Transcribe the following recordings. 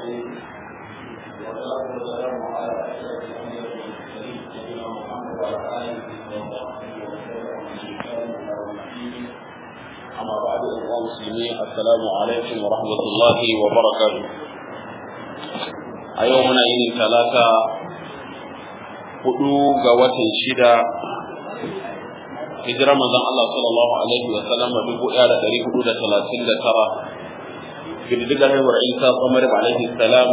الرحيم والصلاة والسلام على أشرف الأنبياء والمرسلين سيدنا محمد وعلى آله وصحبه وسلم بإحسان إلى يوم الدين أما بعد أيها المسلمين السلام عليكم ورحمة الله وبركاته أيومنا إن ثلاثة hudu ga watan shida hijirar manzon Allah sallallahu alaihi wa sallam dubu ɗaya da ɗari hudu da talatin da tara girgizar haihuwar Isa Umar alaihi salam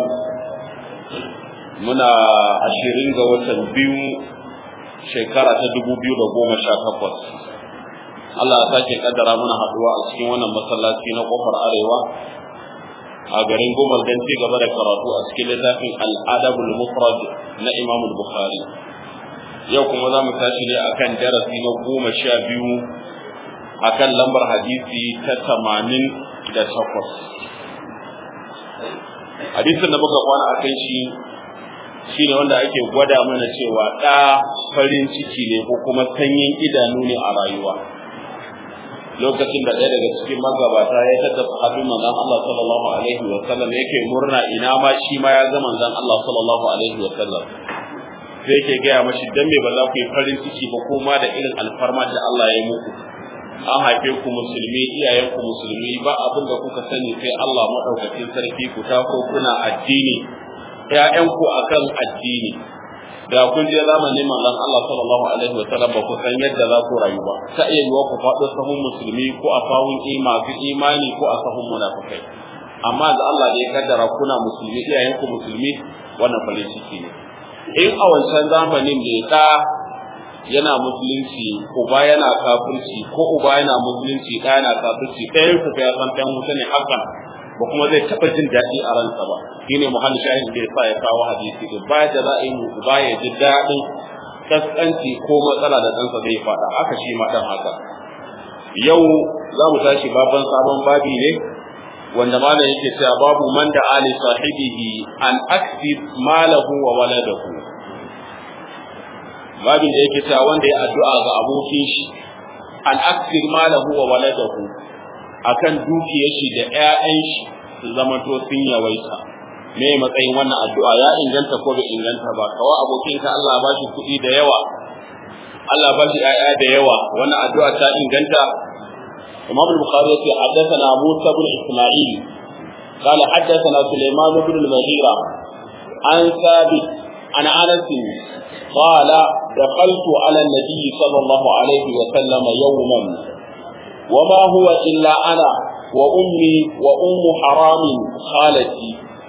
muna ashirin ga watan biyu shekara ta dubu biyu da goma sha takwas Allah ya sake kaddara muna haɗuwa a cikin wannan masallaci na kofar arewa a garin Gomal don ci gaba da karatu a cikin littafin Al-Adabul Mufrad na Imam Bukhari. Yau kuma za mu tashi ne akan darasi na goma sha biyu akan lambar hadisi ta tamanin da takwas. Hadisin da muka kwana a kan shi shi ne wanda ake gwada mana cewa ɗa farin ciki ne ko kuma sanyin idanu ne a rayuwa. lokacin da ɗaya daga cikin magabata ya tada sahabin manzon Allah sallallahu alaihi wa sallam yake murna ina ma shi ma ya ga manzon Allah sallallahu alaihi wa sallam sai yake gaya mashi dan me ba za ku yi farin ciki ba kuma da irin alfarma da Allah ya yi muku an haife ku musulmi iyayen ku musulmi ba abin da kuka sani sai Allah madaukakin sarki ku ta ko kuna addini ƴaƴan ku akan addini da kun je zamanin manzon Allah sallallahu alaihi wa sallam ba ku san yadda za ku rayu ba ta iya yiwa ku faɗo sahun musulmi ko a sahun masu imani ko a sahun munafikai amma da Allah da ya kaddara kuna musulmi iyayen ku musulmi wannan farin ciki ne in a wancan zamanin da ya yana musulunci uba yana kafirci ko uba yana musulunci ɗaya yana kafirci ɗayan ku ya san ɗan wuta ne hakan ba kuma zai taɓa jin daɗi a ransa ba shine muhalli shahid da yasa ya kawo hadisi da ba da za a yi ba ya ji daɗin kaskanci ko matsala da ɗansa zai faɗa haka shi ma ɗan haka yau za mu tashi baban sabon babi ne wanda malam yake cewa babu man da ali sahibihi an aksib malahu wa waladahu babin da yake cewa wanda ya addu'a ga abokin shi an aksir malahu wa waladahu akan dukiyar shi da ƴaƴan shi su zama to sun yawaita me matsayin wannan addu'a ya inganta ko bai inganta ba kawai abokin ka Allah ba shi kuɗi da yawa Allah ba shi ƴaƴa da yawa wannan addu'a ta inganta Imam al-Bukhari yace haddathana Musa bin Isma'il قال حدثنا سليمان بن المغيرة عن ثابت عن أنس قال دخلت على النبي صلى الله عليه وسلم يوما وما هو إلا أنا وأمي وأم حرام خالتي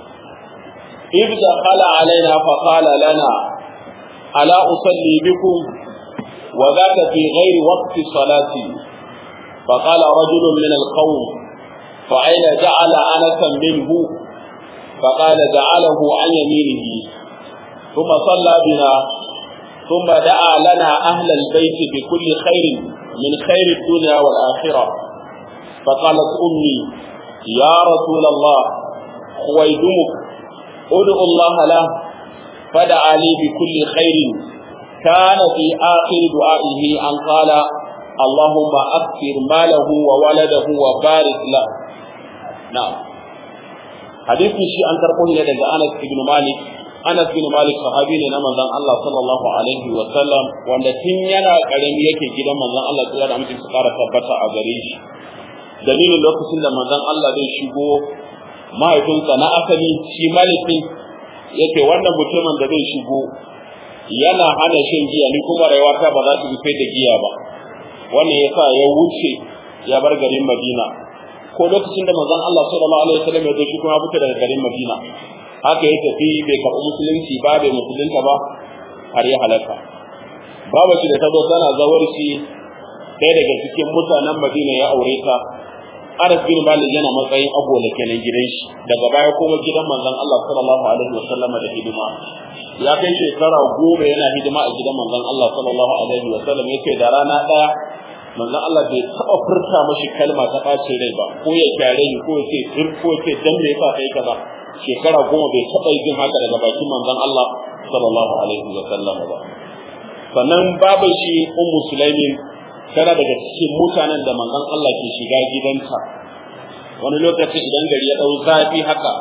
إذ دخل علينا فقال لنا ألا أصلي بكم وذاك في غير وقت صلاتي فقال رجل من القوم فأين جعل أنسا منه فقال جعله عن يمينه ثم صلى بنا ثم دعا لنا أهل البيت بكل خير من خير الدنيا والآخرة فقالت أمي يا رسول الله خويدمك ادعو الله له فدعا لي بكل خير كان في آخر دعائه أن قال اللهم أكثر ماله وولده وبارك له نعم حديث شيء أن تركه لدى أنس بن مالك Anas bin Malik sahabi ne na manzon Allah sallallahu alaihi wa sallam wanda tun yana karami yake gidan manzon Allah tsira da mutum su fara tabbata a gare shi dalilin lokacin da manzon Allah zai shigo mahaifinsa na asali shi Malik din yake wannan mutumin da zai shigo yana hana shan giya ni kuma rayuwata ba za ta bi da giya ba wannan yasa ya wuce ya bar garin Madina ko lokacin da manzon Allah sallallahu alaihi wa sallam ya zo shi kuma fita daga garin Madina haka ya tafi bai karɓi musulunci ba bai musulunta ba har ya halaka babu shi da ta zo tana zawarci ɗaya daga cikin mutanen madina ya aure ta Anas bin Malik yana matsayin agola kenan gidan shi daga baya kuma gidan manzon Allah sallallahu alaihi wasallam da hidima ya kai shekara goma yana hidima a gidan manzon Allah sallallahu alaihi wasallam yace da rana ɗaya manzon Allah bai taɓa furta mashi kalma ta ɓacin rai ba ko ya kyare ni ko ya ce ko ya ce dan me yasa kai kaza shekara goma bai taɓa yin haka daga bakin manzon Allah sallallahu alaihi wa sallam ba sannan babu shi ummu sulaimin tana daga cikin mutanen da manzon Allah ke shiga gidanta wani lokaci idan gari ya dau zafi haka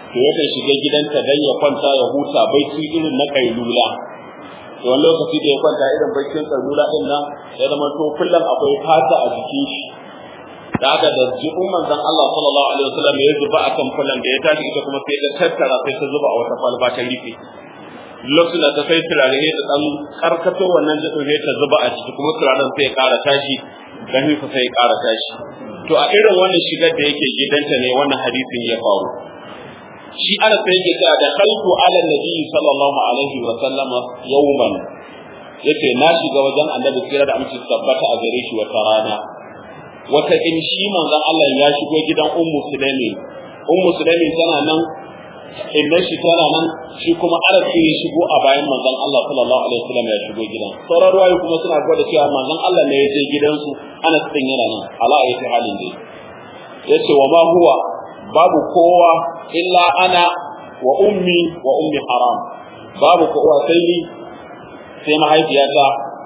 to yakan shiga gidanta dan ya kwanta ya huta bacci irin na kailula to wani lokaci da ya kwanta irin baccin kailula din nan ya zama to kullum akwai fata a jikin shi da haka da jikin manzon Allah sallallahu alaihi wasallam ya zuba akan fulan da ya tashi ita kuma sai ta tattara sai ta zuba a wata kwalba ta rufe lokacin da ta sai turare ne ta dan karkato wannan jikin sai ta zuba a ciki kuma turaren sai ya ƙara tashi ganin sa sai ya ƙara tashi to a irin wannan shigar da yake gidanta ne wannan hadisin ya faru shi ana sai yake cewa da khalqu ala nabi sallallahu alaihi wa sallama yawman yace na shiga wajen annabi kira da amince tabbata a gare shi wata rana wata in shi manzon Allah ya shigo gidan ummu sulaimi ummu sulaimi tana nan idan shi tana nan shi kuma Anas sai ya shigo a bayan manzon Allah sallallahu alaihi wasallam ya shigo gidan sauran ruwayo kuma suna gwada cewa manzon Allah ne ya je gidansu Anas din yana nan ala ayati halin dai yace wa ma huwa babu kowa illa ana wa ummi wa ummi haram babu kowa sai ni sai mahaifiyata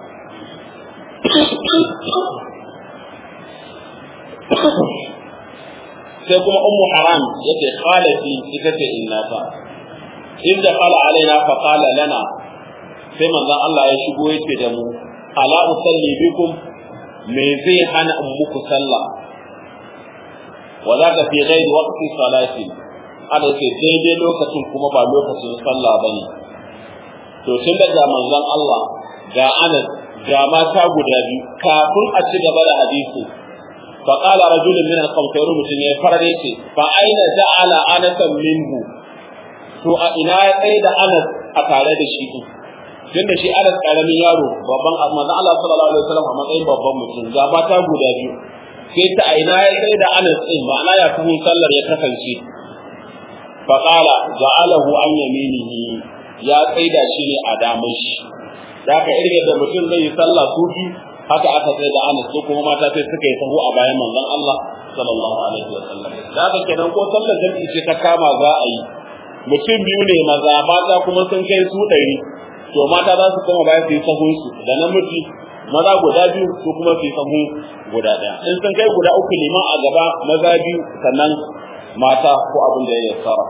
sai kuma ummu haram yace khalati ita ce innata inda qala alaina fa qala lana sai manzon Allah ya shigo yace da mu ala usalli bikum me zai hana in muku sallah wa zaka fi ghairi waqti salati ana ce daidai lokacin kuma ba lokacin sallah bane to tun daga manzon Allah ga Anas ga mata guda biyu kafin a ci gaba da hadisi فقال رجل من القوم كيرو متين ya farare ce fa aina ja'ala anasan minhu to a ina ya tsaye da Anas a tare da shi din tunda shi Anas karamin yaro babban manzo Allah sallallahu alaihi wasallam a matsayin babban mutum ga mata guda biyu sai ta ina ya tsaye da Anas din ma'ana ya tuhun sallar ya kasance fa qala ja'alahu an yaminihi ya tsaye da shi ne a daman shi da ka irin da mutum zai yi sallah su biyu haka aka sai da Anas ko kuma mata sai suka yi sahu a bayan manzon Allah sallallahu alaihi wa sallam da haka kenan ko sallar jami'i ce ta kama za a yi mutum biyu ne maza mata kuma sun kai su ɗari to mata za su koma bayan su yi sahun su da namiji maza guda biyu su kuma su yi sahu guda ɗaya in sun kai guda uku liman a gaba maza biyu sannan mata ko abin da ya yassara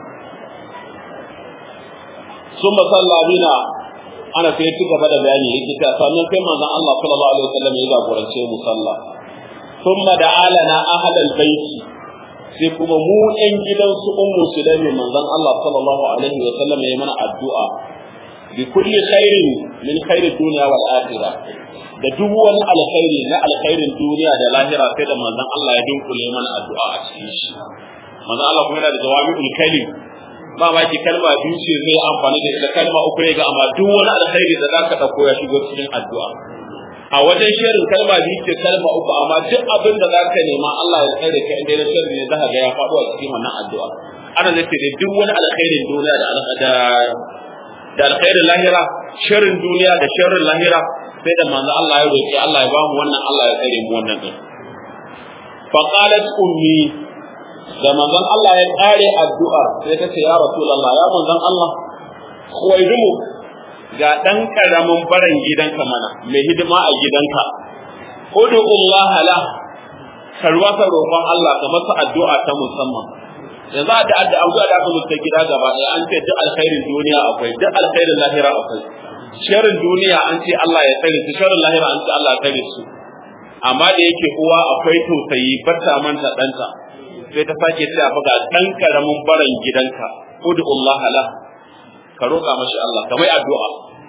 sun masalla bina ana sai ci gaba da bayani yake ta sannan sai manzon Allah sallallahu alaihi wasallam ya jagorance mu sallah thumma da'alana ahlal baiti sai kuma mu ɗan gidan su ummu sulaimi manzon Allah sallallahu alaihi wasallam ya mana addu'a bi kulli khairin min khairi dunya wal akhirah da duk wani alkhairi na alkhairin duniya da lahira sai da manzon Allah ya dinkule mana addu'a a cikin shi manzon Allah kuma yana da jawami'ul kalim ba ma ki kalma biyu ce zai amfani da ita kalma uku ne ga amma duk wani alkhairi da zaka dauko ya shigo cikin addu'a a wajen shirin kalma biyu ce kalma uku amma duk abin da zaka nema Allah ya tsare ka inda na shirin ne zaka ga ya faɗo a cikin wannan addu'a ana da ce duk wani alkhairin duniya da da da alkhairin lahira shirin duniya da shirin lahira sai da manzo Allah ya roki Allah ya bamu wannan Allah ya tsare mu wannan din fa qalat ummi da manzon Allah ya kare addu'ar sai ta ce ya Rasulullah ya manzon Allah khuwaidumu ga dan karamin baran gidanka mana mai hidima a gidanka udu Allah la karwa ka roƙon Allah ka masa addu'a ta musamman yanzu da adda addu'a da aka mutu gida gaba ɗaya an ce duk alkhairin duniya akwai duk alkhairin lahira akwai sharrin duniya an ce Allah ya tsare su sharrin lahira an ce Allah ya tsare su amma da yake uwa akwai tausayi bata manta ɗanta sai ta sake cewa fa ga dan karamin baran gidanka ud'ullah la ka roƙa mashi Allah ka mai addu'a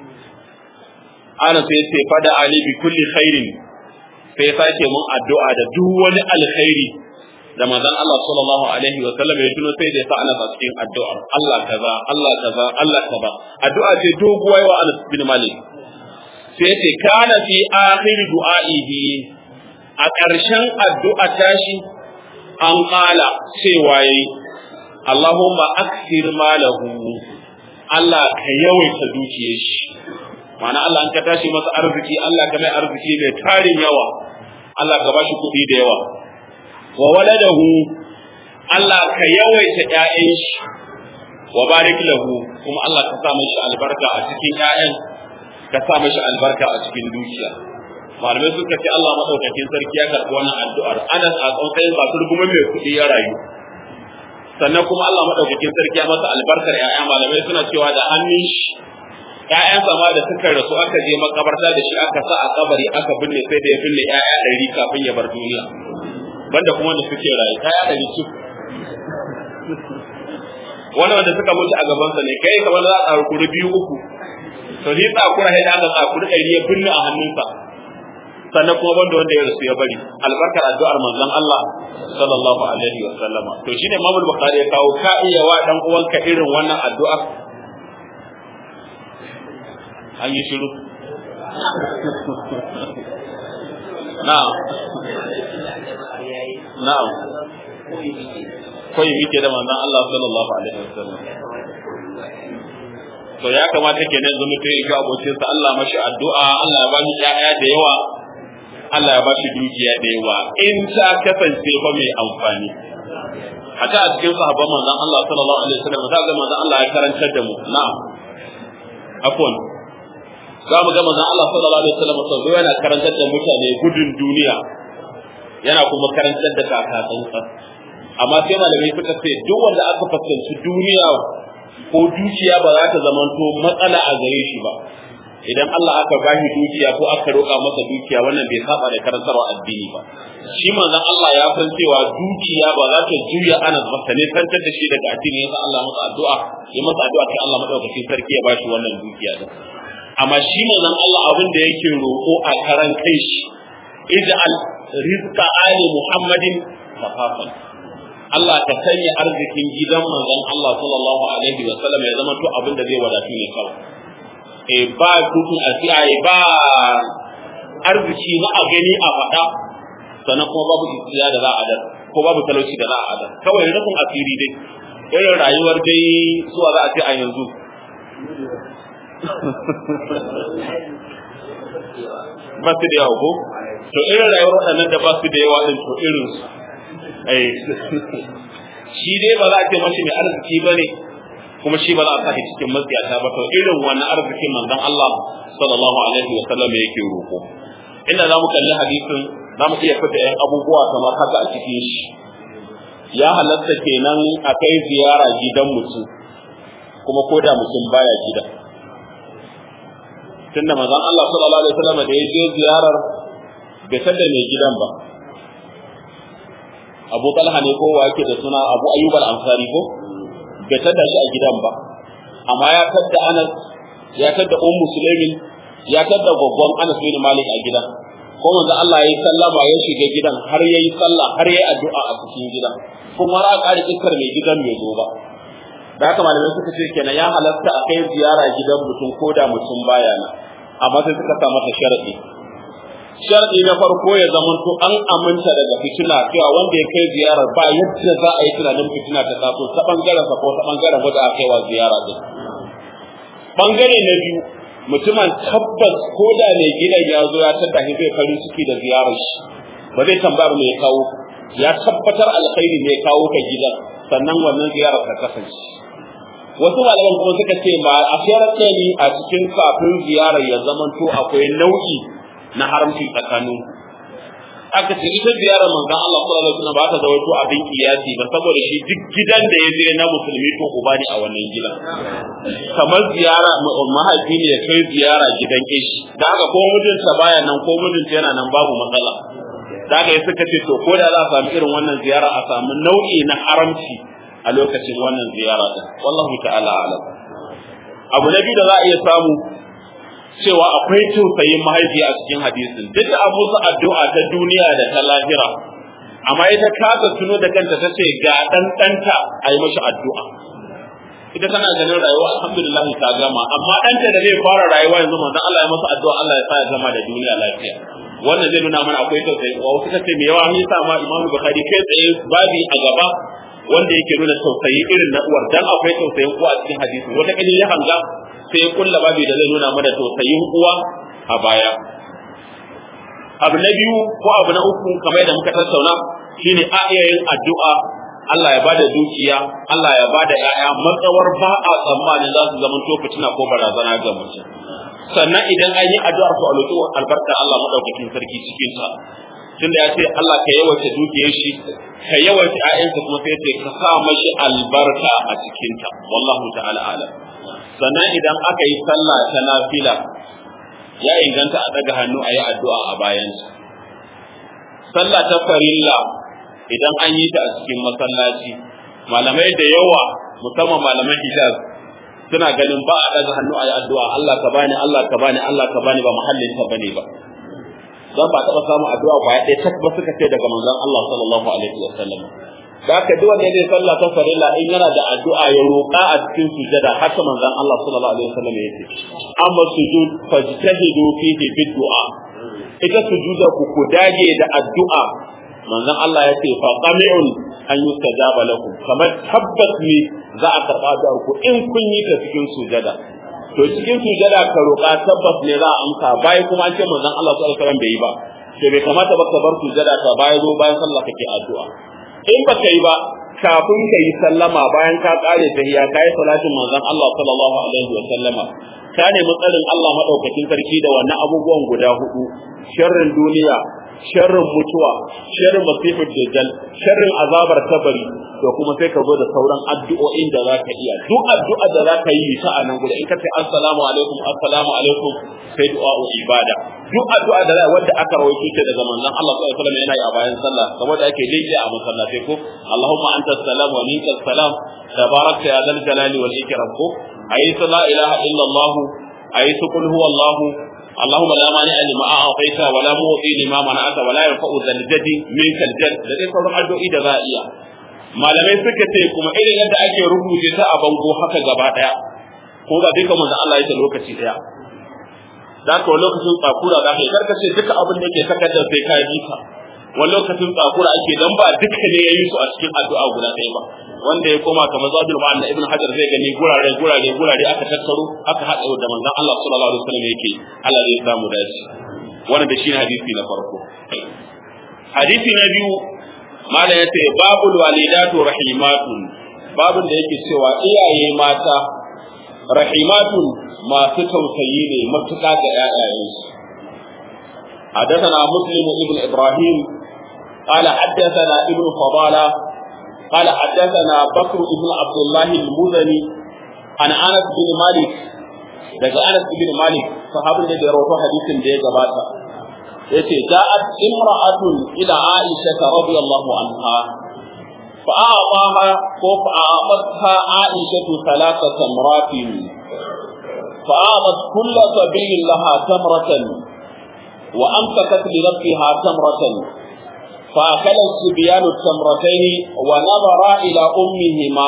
ana sai sai fada ali bi kulli khairin sai sake mun addu'a da duk wani alkhairi da manzon Allah sallallahu alaihi wa sallam ya tuno sai da ya sa ana cikin addu'ar Allah kaza Allah kaza Allah kaza addu'a ce doguwa wa Anas bin Malik sai ce kana fi akhir du'a'ihi a ƙarshen addu'a tashi an ƙala cewa yi Allahumma aksir malahu Allah ka yawaita dukiyar shi ma'ana Allah an ka tashi masa arziki Allah ka mai arziki mai tarin yawa Allah ka bashi kuɗi da yawa wa waladahu Allah ka yawaita ƴaƴan shi wa barik lahu kuma Allah ka sa mashi albarka a cikin ƴaƴan ka sa mashi albarka a cikin dukiya malamai suka ce Allah madaukakin sarki ya karɓi wannan addu'ar Anas a tsautsayin ba turgumin mai kuɗi ya rayu sannan kuma Allah madaukakin sarki ya masa albarkar ƴaƴa malamai suna cewa da hannun shi ƴaƴansa ma da suka rasu aka je makabarta da shi aka sa a kabari aka binne sai da ya binne ƴaƴa ɗari kafin ya bar duniya banda kuma da suke rayu ƴaƴa ɗari su wani wanda suka mutu a gabansa ne kai kamar za a tsakuri biyu uku to shi tsakura sai da aka tsakuri ɗari ya binne a hannunsa sannan kuma banda wanda ya rasu ya bari albarkar addu'ar manzon Allah sallallahu alaihi wa sallama to shine Imam Bukhari ya kawo ka iya wa dan uwanka irin wannan addu'a an yi shiru na'am na'am koyi muke da manzon Allah sallallahu alaihi wa sallam to ya kamata kenan yanzu mutum ya ga abokinsa Allah mashi addu'a Allah ya bani ƴaƴa da yawa Allah ya ba shi dukiya da yawa in ta kasance fa mai amfani haka a cikin sahabban manzon Allah sallallahu alaihi wasallam za ga manzon Allah ya karantar da mu na'am afwan za mu ga manzon Allah sallallahu alaihi wasallam sau yana karantar da mutane gudun duniya yana kuma karantar da kakasansa amma sai malamai suka ce duk wanda aka fuskanci duniya ko dukiya ba za ta zamanto matsala a gare shi ba idan Allah aka bashi dukiya ko aka roƙa masa dukiya wannan bai saba da karantarwa addini ba shi manzon Allah ya san cewa dukiya ba za ta juya ana masa ne kantar da shi daga addini yasa Allah masa addu'a ya masa addu'a kai Allah madaukakin sarki ya bashi wannan dukiya din amma shi manzon Allah abin da yake roƙo a karan kai shi ij'al rizqa ali muhammadin kafafan Allah ka sanya arzikin gidan manzon Allah sallallahu alaihi wa sallam ya zama to abin da zai wadatu ne kawai e ba tutun asiya ba arziki na a gani a faɗa sannan kuma babu isiya da za a adar ko babu talauci da za a adar kawai rufin asiri dai irin rayuwar dai zuwa za a ce a yanzu ba su da yawa ko to irin rayuwar waɗannan da ba su da yawa ɗin to irin su shi dai ba za a ce mashi mai arziki ba ne kuma shi ba za a sa cikin matsiyata ba to irin wannan arzikin manzon Allah sallallahu alaihi wa sallam yake roko inda za mu kalli hadisin za mu iya fita yan abubuwa kamar haka a cikin shi ya halatta kenan a kai ziyara gidan mutum kuma ko da mutum baya gida tunda manzon Allah sallallahu alaihi wa sallam da ya je ziyarar bai tada mai gidan ba Abu Talha ne ko wa yake da suna Abu Ayyub al-Ansari ko bai tada shi a gidan ba amma ya tadda Anas ya tadda Ummu Sulaimin ya tadda gwaggwan Anas bin Malik a gidan ko manzo Allah ya yi sallama ya shiga gidan har ya yi sallah har ya yi addu'a a cikin gidan kuma ra ƙari iskar mai gidan mai zo ba da haka malamai suka ce kenan ya halatta a kai ziyara gidan mutum ko da mutum baya nan amma sai suka sa mata sharadi sharadi na farko ya zamanto an aminta daga fitina cewa wanda ya kai ziyarar ba yadda za a yi tunanin fitina ta taso ta bangaren sa ko ta bangaren wanda aka kai wa ziyara din bangare na biyu mutumin tabbas ko da mai gidan ya zo ya tada shi zai farin ciki da ziyarar shi ba zai tambaya me ya kawo ya tabbatar alkhairi ne ya kawo ka gidan sannan wannan ziyarar ta kasance wasu malaman kuma suka ce ma a sharaɗe ne a cikin kafin ziyarar ya zamanto akwai nau'i na haramci tsakanin aka ce ita ziyarar manzon Allah sallallahu alaihi wasallam ba ta zawaito abin kiyasi ba saboda shi duk gidan da ya je na musulmi to uba ne a wannan gidan kamar ziyara mahaifi ne ya kai ziyara gidan kishi da haka ko mijinta baya nan ko mijinta yana nan babu matsala da haka suka ce to ko da za a samu irin wannan ziyara a samu nau'i na haramci a lokacin wannan ziyara din wallahu ta'ala alam abu na biyu da za a iya samu cewa akwai tausayin mahaifi a cikin hadisin duk da abu su addu'a ta duniya da ta lahira amma ita kasa tuno da kanta ta ce ga dan danta a yi mashi addu'a ita tana ganin rayuwa alhamdulillah ta gama amma danta da zai fara rayuwa yanzu manzon Allah ya masa addu'a Allah ya sa ya gama da duniya lafiya wannan zai nuna mana akwai tausayi wa wasu kace me yawa ni sa ma Imam Bukhari kai tsaye babi a gaba wanda yake nuna tausayi irin na uwar dan akwai tausayin uwa a cikin hadisi wata kali ya hanga sai ya kulla babi da zai nuna mana tausayin uwa a baya abu na biyu ko abu na uku kamar yadda muka tattauna shine a iya yin addu'a Allah ya bada dukiya Allah ya bada ƴaƴa matsawar ba a tsammanin za su zama to fitina ko barazana ga mutum sannan idan an yi addu'ar su a roƙi albarka Allah madaukakin sarki cikin ta tunda ya ce Allah ka yawaita dukiyar shi ka yawaita ƴaƴansa kuma sai ce ka sa mashi albarka a cikinta wallahu ta'ala alam sannan idan aka yi sallah ta nafila ya inganta a daga hannu a yi addu'a a bayansa sallah ta farilla idan an yi ta a cikin masallaci malamai da yawa musamman malaman hijaz suna ganin ba a daga hannu a yi addu'a Allah ka bani Allah ka bani Allah ka bani ba muhallin ta bane ba dan ba taɓa samun addu'a ba ɗaya tak ba suka ce daga manzon Allah sallallahu alaihi wa sallam da haka duk wanda zai sallah ta farilla in yana da addu'a ya roƙa a cikin sujada haka manzon Allah sallallahu alaihi wa sallam yake amma sujud fajtahidu fihi bid-du'a ita sujuda ku ku dage da addu'a manzon Allah ya ce fa qami'un an yustajaba lakum kamar tabbas ne za a karɓa da ku in kun yi ta cikin sujada to cikin sujada ka roƙa tabbas ne za a amsa bai kuma an ce manzon Allah sallallahu alaihi wasallam bai yi ba to bai kamata ba ka bar sujada ka baya zo bayan sallah kake addu'a in ba ka yi ba kafin ka yi sallama bayan ka kare tahiyya ka yi salatin manzon Allah sallallahu alaihi wasallama ka nemi tsarin Allah madaukakin sarki da wannan abubuwan guda hudu sharrin duniya sharrin mutuwa sharrin masifar dajjal sharrin azabar kabari to kuma sai ka zo da sauran addu'o'in da zaka iya duk addu'a da zaka yi ta a nan guda in ka ce assalamu alaikum assalamu alaikum sai du'a ibada duk addu'a da wanda aka rawaito ta daga manzon Allah sallallahu alaihi wasallam yana yi a bayan sallah saboda ake daidai a masallatai ko Allahumma anta salam wa minka salam tabarakta ya dal jalali wal ikram ko ayi la ilaha illa Allah ayi kul huwa Allah اللهم لا مانع لما اعطيت ولا معطي لما منعت ولا ينفع ذا الجد منك الجد da dai sauran addu'o'i da za a iya malamai suka ce kuma irin yadda ake rubuce ta a bango haka gaba daya ko ga duka manzo Allah ya lokaci daya da ka lokacin tsakura za ka yi karkace duka abin da ke takardar sai ka yi ka wani lokacin tsakura ake dan ba duka ne ya yi su a cikin addu'a guda ɗaya ba wanda ya koma kamar zadul ma'an da ibn hajar zai gani gurare gurare gurare aka tattaro aka haɗa da manzon Allah sallallahu alaihi wasallam yake Allah zai samu dace wannan da shine hadisi na farko hadisi na biyu malam yace babul walidatu rahimatun babun da yake cewa iyaye mata rahimatun masu tausayi ne matuƙa ga ƴaƴayensu حدثنا مسلم ابن ابراهيم قال حدثنا ابن فضاله قال حدثنا بكر بن عبد الله المزني عن انس بن مالك daga Anas bin Malik sahabin da ya rawaito hadisin da ya gabata yace ja'at imra'atun ila Aisha radiyallahu anha fa a'taha ko fa a'tatha Aisha thalatha tamratin fa a'tat kull sabiyin laha tamratan wa amsakat li nafsiha tamratan فأكل الصبيان التمرتين ونظرا إلى أمهما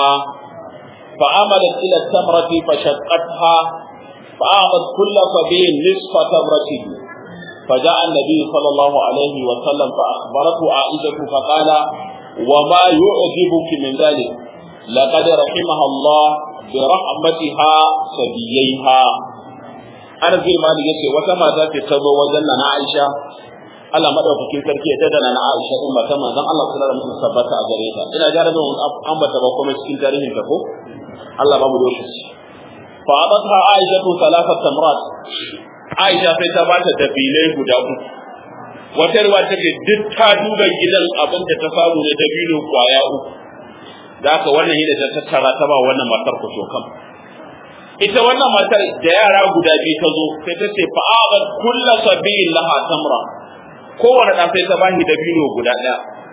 فعملت إلى التمرة فشقتها فأعطت كل صبي نصف تمرته فجاء النبي صلى الله عليه وسلم فأخبرته عائشة فقال وما يعجبك من ذلك لقد رحمها الله برحمتها صبييها أنا زي ما نجي وكما ذات تبو وجنة عائشة Allah madaukakin sarki ya tada na Aisha din ba ta manzon Allah sallallahu alaihi wasallam tabbata a gare ta ina ga rabin ambata ba kuma cikin tarihin ta ko Allah ba mu lokaci fa abatha Aisha tu salafat tamrat Aisha sai ta bata dabilai guda uku wata ruwa take duk ta duba gidan abin da ta samu da dabino kwaya uku da haka wannan yadda ta tattara ta ba wannan matar ku so kam ita wannan matar da yara guda biyu ta zo sai ta ce fa abat kullu sabiyin laha tamra kowane ɗan sai ta bashi dabino guda ɗaya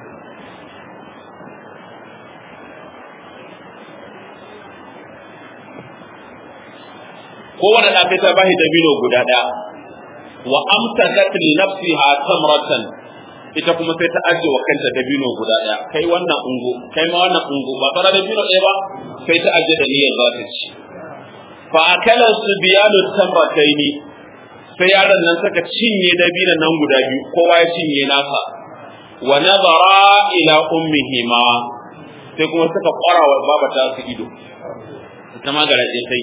kowane ɗan sai ta bashi dabino guda ɗaya wa amsakat li nafsiha tamratan ita kuma sai ta ajiye wa kanta dabino guda ɗaya kai wannan ungo kai ma wannan ungo ba tsara dabino ɗaya ba sai ta ajiye da niyyar za ta ci fa akala subyanu tamrataini sai yaron nan suka cinye dabinan nan guda biyu kowa ya cinye nasa wa nazara ila ummihima sai kuma suka kwara wa baba ta su ido ita ma garaje sai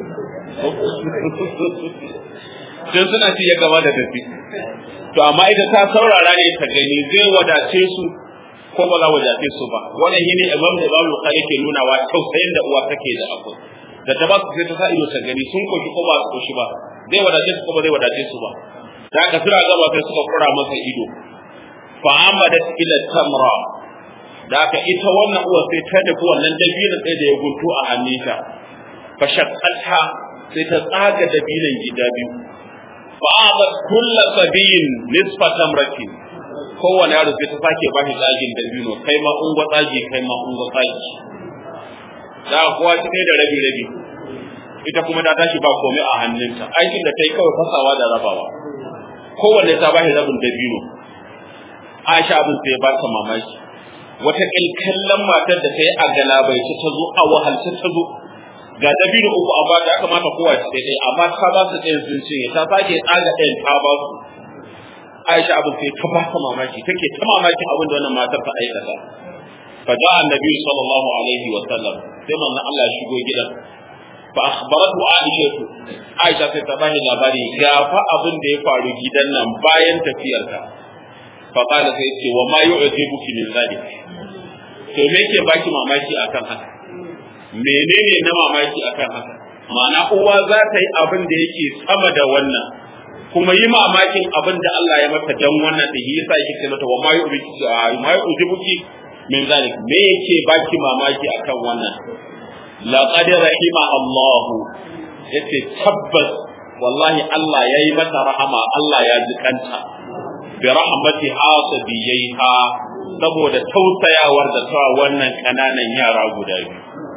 sai suna ci ya gaba da tafi to amma ita ta saurara ne ta gani zai wadace su ko ba za wadace su ba wannan shine imam da babu bukhari ke nuna wa tausayin da uwa take da akwai da ta ba su sai ta sa ido ta gani sun koshi ko ba su koshi ba zai wadace su ko ba zai wadace su ba da haka suna gaba sai suka kura masa ido fa amadat ila tamra da aka ita wannan uwa sai ta nufi wannan dabinin sai da ya guntu a hannunta fa shaqqatha sai ta tsaga dabinin gida biyu fa abat kullu sabiyin nisfa tamratin kowane yaro sai ta sake ba shi tsagin dabino kai ma ungwa tsagi kai ma ungwa tsagi da kowa ci da rabi rabi ita kuma ta tashi ba komai a hannunta aikin da ta yi kawai fasawa da rabawa kowanne ta bashi rabin dabino Aisha abin sai ba ta mamaki wata kallon matar da ta yi a galabaice ta zo a wahalce ta zo ga dabino uku a bata ya kamata kowa ci ɗaya amma ta ba su ɗayan sun cinye ta sake tsaga ɗayan ta ba su Aisha abin sai ta ba ta mamaki take ta mamakin abin da wannan matar ta aikata fa da annabi sallallahu alaihi wa sallam sai manzon Allah ya shigo gidan fa akhbaratu Aisha Aisha sai ta bani labari ga fa abin da ya faru gidan nan bayan tafiyarta fa qala sai ce wa ma yu'jibuki min zalik to me yake baki mamaki akan haka menene na mamaki akan haka ma'ana uwa za ta yi abin da yake sama da wannan kuma yi mamakin abin da Allah ya mata dan wannan da yasa yake ce mata wa ma yu'jibuki ma yu'jibuki min zalik me yake baki mamaki akan wannan laqad rahima Allah yace tabbas wallahi Allah yayi mata rahama Allah ya jikanta bi rahmati hasabiyaiha saboda tausayawar da ta wannan kananan yara guda biyu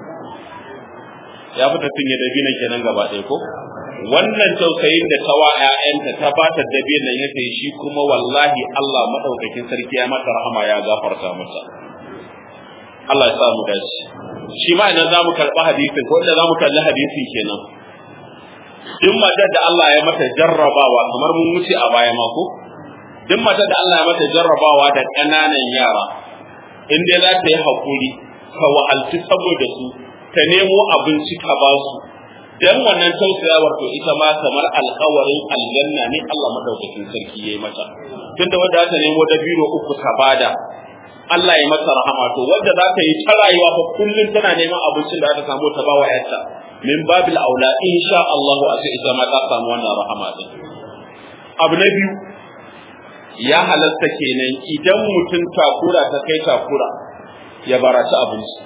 ya fita cinye dabinan kenan gaba ɗaya ko wannan tausayin da ta wa ƴaƴanta ta ba ta dabinan ya sai shi kuma wallahi Allah madaukakin sarki ya mata rahama ya gafarta mata Allah ya sa mu dace shi ma idan zamu karɓi hadisin ko idan zamu kalli hadisin kenan duk matar da Allah ya mata jarrabawa kamar mun wuce a baya ma ko duk matar da Allah ya mata jarrabawa da ƙananan yara in dai za ta yi haƙuri ka wahalci saboda su ta nemo abinci ka ba su dan wannan tausayawar to ita ma kamar alƙawarin aljanna ne Allah madaukakin sarki yayi mata tunda wanda ta nemo dabino uku ta bada Allah ya mata rahama to wanda za ta yi ta rayuwa fa kullun tana neman abincin da za ta samu ta bawa yarta min babil aula insha Allah a ce ita ma ta samu wannan rahama din abu na biyu ya halatta kenan idan mutum takura ta kai takura ya baraci abinci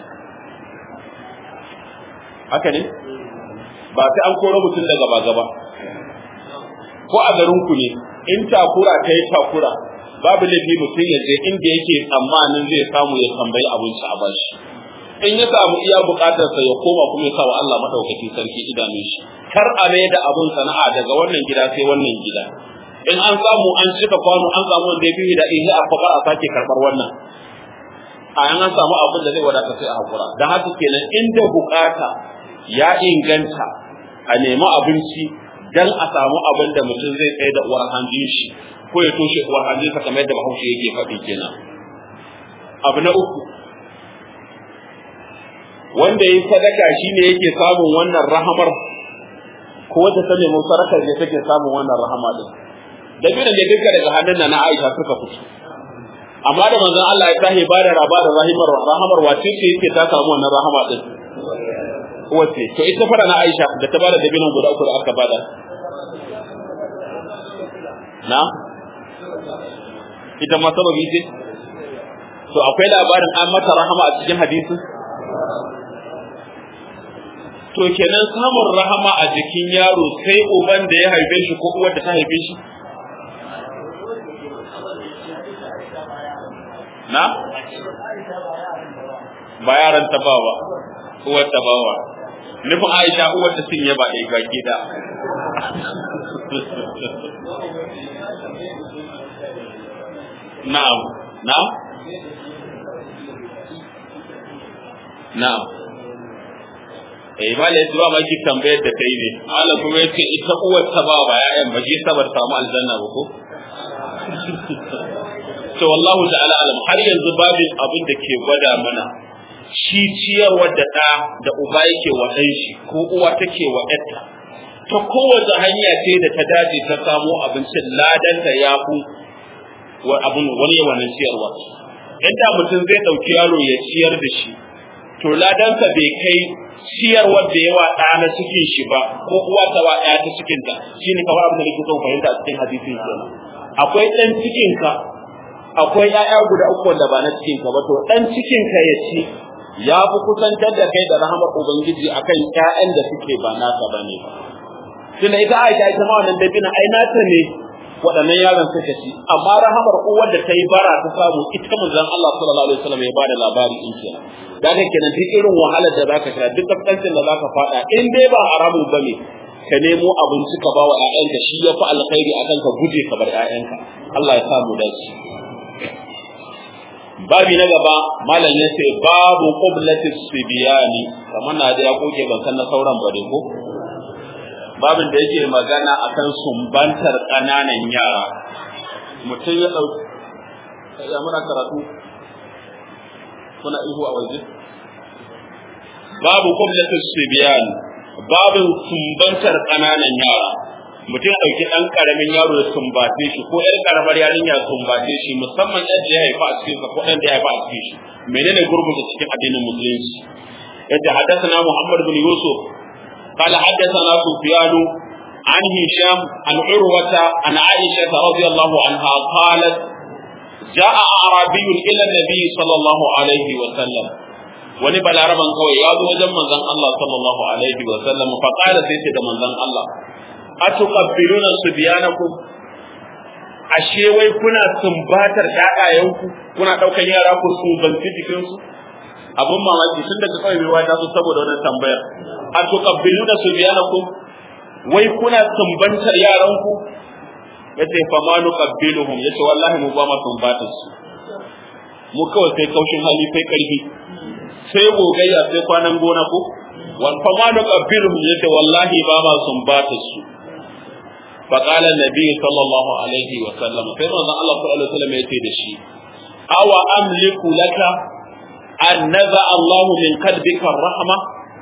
haka ne ba sai an koro mutum daga ba gaba ko a garin ku ne in takura ta yi takura babu laifi mutum ya je inda yake tsammanin zai samu ya tambayi abinci a bashi in ya samu iya bukatarsa ya koma kuma ya sawa Allah madaukakin sarki idanun shi kar a mai da abun sana'a daga wannan gida sai wannan gida in an samu an cika kwano an samu wanda ya fi da ihe a fakar a sake karbar wannan a yan an samu abin da zai wadata sai a hakura dan haka kenan inda bukata ya inganta a nemi abinci dan a samu abin da mutum zai tsaye da uwar hanjin shi ko ya toshe uwar hanjin sa kamar yadda bahaushe yake faɗi kenan abu na uku wanda ya sadaka shine yake samun wannan rahamar ko wata ta nemi sarakar ne take samun wannan rahama din da bi da duka daga hannun na Aisha suka fito amma da manzon Allah ya tahi ba da raba da rahimar rahamar wace ce yake ta samu wannan rahama din wace to ita fara na Aisha da ta bada dabinan guda uku da aka bada na ita ma sababi ce to akwai labarin an mata rahama a cikin hadisi to kenan samun rahama a jikin yaro sai uban da ya haife shi ko uwar da ta haife shi na ba yaran ta ba ba uwar ta ba ba nufin aisha uwar ta sun yaba ɗaya baki da na'am na'am na'am eh ba da zuwa maki tambayar da kai ne Allah kuma yace ita uwar ta ba ba ya'yan ba shi sabar samu aljanna ba ko to wallahu ta'ala alam har yanzu babin abin da ke gwada mana shi ciyarwar da ɗa da uba yake wa ɗan shi ko uwa take wa ƴarta ta kowace hanya ce da ta dace ta samo abincin ladanta ya fi abin wani wannan ciyarwa inda mutum zai ɗauki yaro ya ciyar da shi to ladansa bai kai ciyarwar da yawa ɗa na cikin shi ba ko uwa ta wa ɗaya ta cikin ta shine kamar abin da nake son fahimta a cikin hadisin kenan akwai ɗan cikin ka akwai ƴaƴa guda uku wanda ba na cikin ka ba to dan cikin ka ya ci ya fi kusantar da kai da rahamar ubangiji akan ƴaƴan da suke ba naka bane ba tunda ita Aisha ita ma wannan dabina ai nata ne waɗannan yaron suka ci amma rahamar uwar da ta yi bara ta samu ita manzon Allah sallallahu alaihi wasallam ya bada labari in kenan daga kenan duk irin wahalar da zaka sha duk kaskancin da zaka fada in dai ba haramun bane ka nemo abinci ka ba wa ƴaƴanka shi ya fi alkhairi akan ka guje ka bar ƴaƴanka Allah ya samu dace babi na gaba malam ya ce babu qublatis sibiyani kamar na da ya koke ban san na sauran bare ko babin da yake magana akan sumbantar ƙananan yara mutum ya ɗauki ya muna karatu kuna ihu a waje babu qublatis sibiyan babin sumbantar ƙananan yara mutum ya ɗauki ɗan ƙaramin yaro ya sumbace shi ko ƴar ƙaramar yarinya ya sumbace shi musamman ƴan da ya haifa a cikin ko ɗan da ya haifa a cikin shi menene gurbin da cikin addinin musulunci yadda haddathana Muhammad bin Yusuf قال حدثنا سفيان عن هشام عن عروة عن عائشة رضي الله عنها قالت جاء أعرابي إلى النبي صلى الله عليه وسلم wani balaraban kawai ya zo wajen manzon Allah sallallahu alaihi wa sallam fa qala sai ce da manzon Allah atuqabbiluna subyanakum ashe wai kuna sumbatar ƴaƴayenku kuna daukan yara ku sumbanci jikin su abun mamaki tun daga kawai mai wata su saboda wannan tambayar atuqabbiluna subyanakum wai kuna sumbantar yaranku yace fa ma nuqabbiluhum yace wallahi mu ba ma sumbatar su mu kawai sai kaushin hali sai karfi sai gogayya sai kwanan gona ko wal fa ma nuqabbiluhum yace wallahi ba ma sumbatar su فقال النبي صلى الله عليه وسلم فإن الله صلى الله عليه وسلم يتي دشي أو أملك لك أن نزع الله من قلبك الرحمة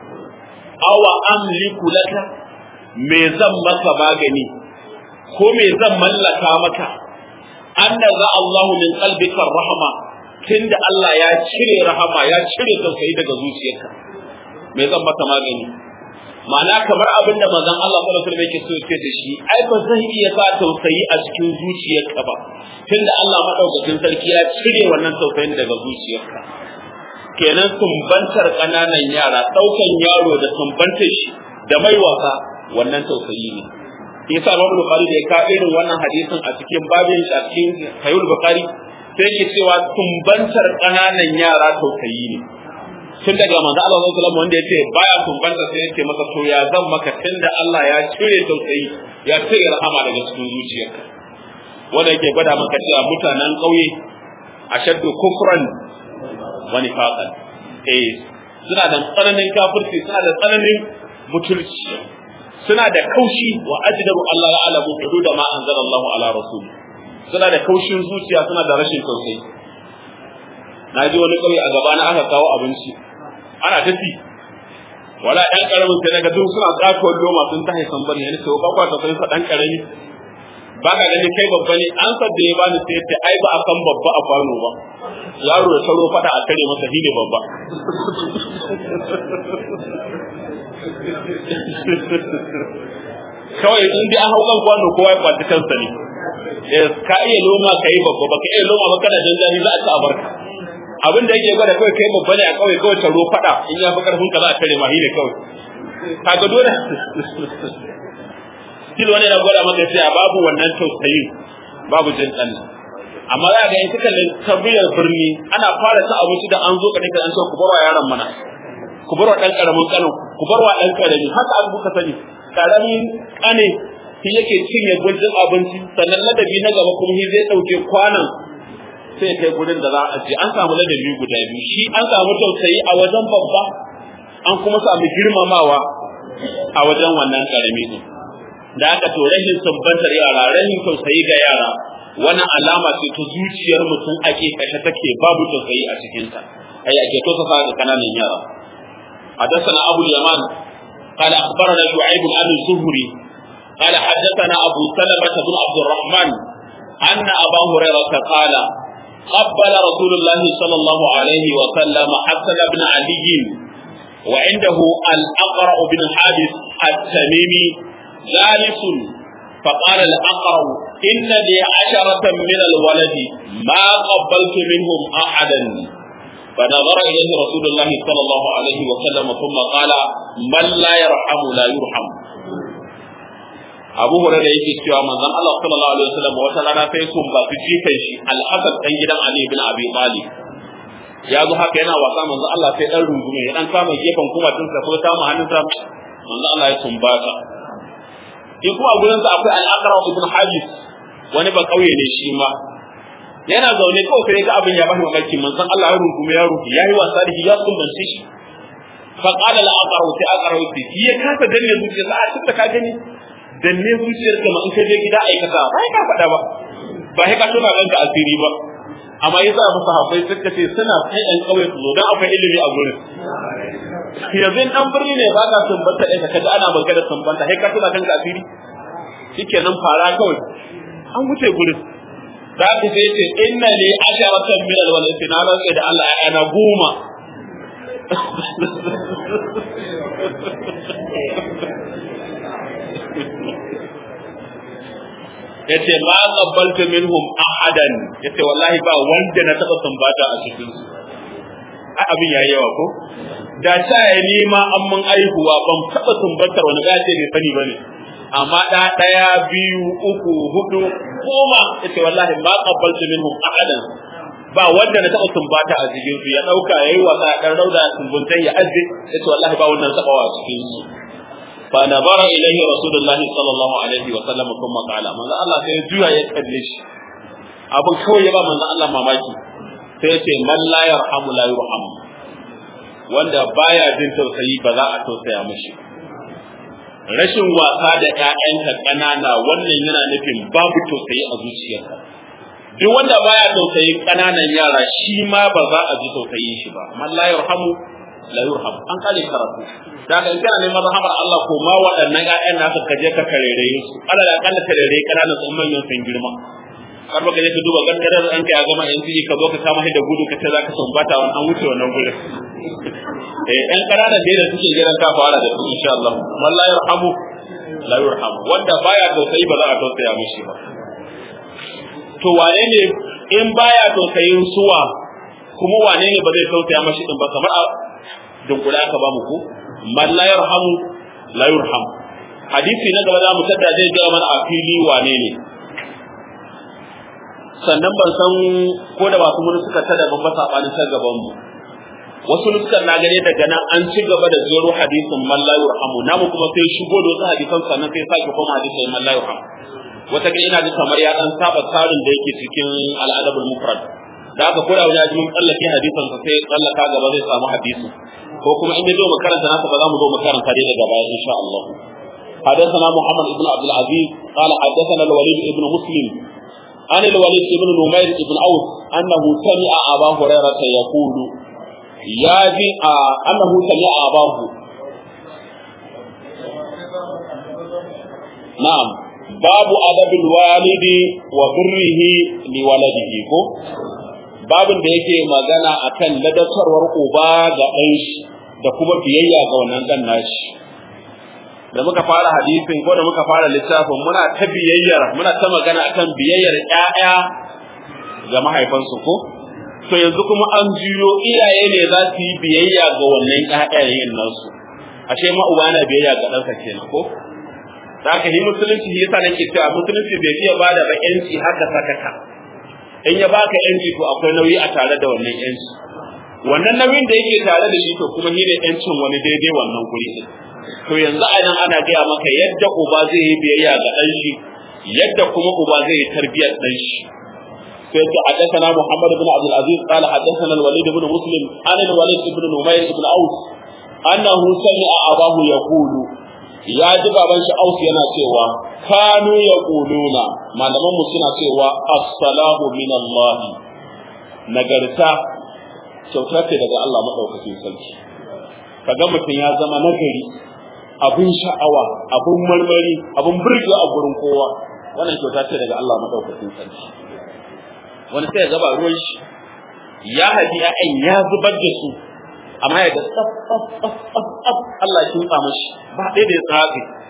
أو أملك لك me zan maka magani ko me zan mallaka maka an naza Allahu min qalbika rahma tunda Allah ya cire rahama ya cire tausayi daga zuciyarka me zan maka magani ma'ana kamar abin da manzon Allah sallallahu alaihi wasallam yake so ya da shi ai ba zan iya sa tausayi a cikin zuciyarka ba tunda Allah madaukakin sarki ya cire wannan tausayin daga zuciyarka kenan sumbantar ƙananan yara ɗaukan yaro da sumbantar shi da mai wasa wannan tausayi ne yasa Imam Bukhari da ya ka irin wannan hadisin a cikin babin shi a cikin Sahih Bukhari sai yake cewa sumbantar ƙananan yara tausayi ne tun daga manzo Allah sallallahu alaihi wanda yace baya sumbanta sai yace masa to ya zan maka tunda Allah ya cire tausayi ya cire rahama daga cikin zuciyarka wanda yake gwada maka cewa mutanen ƙauye ashaddu kufran wa nifaqan eh suna da tsananin kafirci suna da tsananin mutulci suna da kaushi wa ajdaru Allah la alamu hududa ma anzala Allah ala rasul suna da kaushin zuciya suna da rashin tausayi na ji wani kauye a gaba na aka kawo abinci ana tafi wala ɗan ƙaramin sai daga duk suna tsakowar loma sun ta haifan bane yana ce ba kwa tausayi sa ɗan ƙarami ba ka gani kai babba ne an sadda ya bani sai ce ai ba a san babba a kwano ba yaro da sauro fada a kare masa shi ne babba kawai in dai an hau kan kwano kowa ya kwaci kansa ne ka iya loma ka yi babba ba ka iya loma ba kana janjani za a ci a barka abin da yake gwada kawai kai babba ne a kawai kawai taro fada in ya fi karfin ka za a tare ma ne kawai kaga dole still wani na gwada maka cewa babu wannan tausayin babu jin ɗan amma za ga in suka kabiyar birni ana fara ta abinci da an zo ka nika an ce ku bar wa yaron mana ku bar wa ɗan ƙaramin ƙanin ku bar wa ɗan ƙarami haka an buka sani ƙaramin ƙane shi yake cinye gudun abinci sannan ladabi na gaba kuma shi zai ɗauke kwanan sai kai gudun da za a ce an samu ladabi guda biyu shi an samu tausayi a wajen babba an kuma samu girmamawa a wajen wannan ƙarami din da aka to rahin sumbantar yara rahin tausayi ga yara wani alama ce ta zuciyar mutum ake kashe take babu tausayi a cikinta ai ake to ga kananan yara حدثنا أبو اليمان قال أخبرنا شعيب عن الزهري قال حدثنا أبو سلمة بن عبد الرحمن أن أبا هريرة قال قبل رسول الله صلى الله عليه وسلم حسن بن علي وعنده الأقرع بن حابس التميمي جالس فقال الأقرع inna li asharatan min alwaladi ma qabbaltu minhum ahadan فنظر إليه رسول الله صلى الله عليه وسلم ثم قال من لا يرحم لا يرحم Abu Hurairah yake cewa manzon Allah sallallahu alaihi wasallam wata rana sai sun ba su jikan shi Al-Hasan dan gidan Ali ibn Abi Talib ya zo haka yana wasa manzon Allah sai dan rungume ya dan kama gefen kuma tun sa ko kama hannunsa manzon Allah ya sumbata in kuma gurin sa akwai Al-Aqra ibn Habis wani ba kauye ne shi ma yana zaune kawai sai ga abin ya bashi mamaki manzon Allah ya rungume ya rufe yayi wasa da shi ya sumbance shi fa qala al-aqra sai aqra yace shi ya kasa danne zuciyarsa a tunda ka gani danne zuciyarka ma in ka je gida aikata ba ka faɗa ba ba sai ka tuna ranka asiri ba amma yasa musu hafai suka ce suna sai ɗan ƙauye su zo don akwai ilimi a gurin yanzu in ɗan birni ne ba ka sumbanta ɗaya ka kaji ana magana sumbanta sai ka tuna kanka asiri shikenan fara kawai an wuce gurin da aka sai ce inna li asharatan min alwalad na rantsa da Allah ya na goma yace ma qabbaltu minhum ahadan yace wallahi ba wanda na taba sumbata a cikin su abin yayi yawa ko da ta ya nima an mun aihuwa ban taba sumbatar wani gace bai sani bane amma da daya biyu uku hudu goma yace wallahi ma qabbaltu minhum ahadan ba wanda na taba sumbata a cikin su ya dauka yayi wasa dan rauda sumbuntai ya azze yace wallahi ba wannan tabawa a cikin su فنظر إليه رسول الله صلى الله عليه وسلم ثم قال من الله sai juya ya kalle shi abin kawai ya ba manzo Allah mamaki sai ya ce man la yarhamu la yurham wanda baya jin tausayi ba za a tausaya mishi rashin wasa da ƴaƴanka ƙanana wannan yana nufin babu tausayi a zuciyarka duk wanda baya tausayin ƙananan yara shi ma ba za a ji tausayin shi ba man la yarhamu la yurham an kale karatu daga in kana neman rahamar Allah ko ma waɗannan ƴaƴan naka ka je ka karere su Allah da kalla karere kanana sun manyan sun girma har baka je ka duba gangarar an kai a gama yan fiji ka zo ka kama da gudu ka ce zaka sumbata wannan wuce wannan gurin eh ƴan kananan da suke jiran ka fara da su insha Allah wallahi yarhamu la yurham wanda baya tausayi ba za a tausaya mishi ba to wane ne in baya tausayin suwa kuma wane ne ba zai tausaya mashi din ba kamar a dunkula aka ba mu ko man la yarhamu la yurham hadisi na gaba za mu tada zai ga mana a fili wane ne sannan ban san ko da ba kuma suka tada ban ba sabanin ta gaban mu wasu nuskan na gane daga nan an ci gaba da zero hadisin man la yurhamu namu kuma sai shigo da wasu hadisan sannan sai sake koma hadisin man la yurham wata ga ina da kamar ya dan saba tsarin da yake cikin al'adabul mufrad da aka koda wajen mun tsallake hadisan sa sai tsallaka gaba zai samu hadisi ko kuma in zo mu karanta nasa ba za mu zo mu karanta dai daga baya insha Allah حدثنا محمد بن عبد العزيز قال حدثنا الوليد بن مسلم عن الوليد بن نمير بن عوف انه سمع ابا هريره يقول يا جي انه سمع اباه نعم باب ادب الوالد وبره لولده ko babin da yake magana akan ladatarwar uba ga ɗan shi da kuma biyayya ga wannan ɗan nashi da muka fara hadisin ko da muka fara littafin muna ta biyayyar muna ta magana akan biyayyar ƴaƴa ga mahaifansu ko to yanzu kuma an juyo iyaye ne za su yi biyayya ga wannan ƴaƴayen nasu ashe ma uba na biyayya ga ɗansa kenan ko da haka yi musulunci yasa nake cewa musulunci bai fiye bada ba ƴanci haka sakaka in ya baka yanci to akwai nauyi a tare da wannan yanci wannan nauyin da yake tare da shi to kuma shi ne yancin wani daidai wannan guri din to yanzu a nan ana gaya maka yadda uba zai yi biyayya ga ɗan shi yadda kuma uba zai yi tarbiyyar ɗan shi sai ce حدثنا محمد بن عبد العزيز قال حدثنا الوليد بن مسلم عن الوليد بن نمير بن اوس انه سمع اباه يقول ya ji baban shi aus yana cewa kanu yaquluna malaman mu suna cewa assalamu min Allah nagarta kyauta ce daga Allah madaukakin sarki kaga mutum ya zama nagari abun sha'awa abun marmari abun burge a gurin kowa wannan kyauta ce daga Allah madaukakin sarki wani sai ya gaba ruwan shi ya haji ya'yan ya zubar da su amma ya ga tsaf tsaf tsaf tsaf Allah ya kinsa mashi ba ɗaya da ya tsafi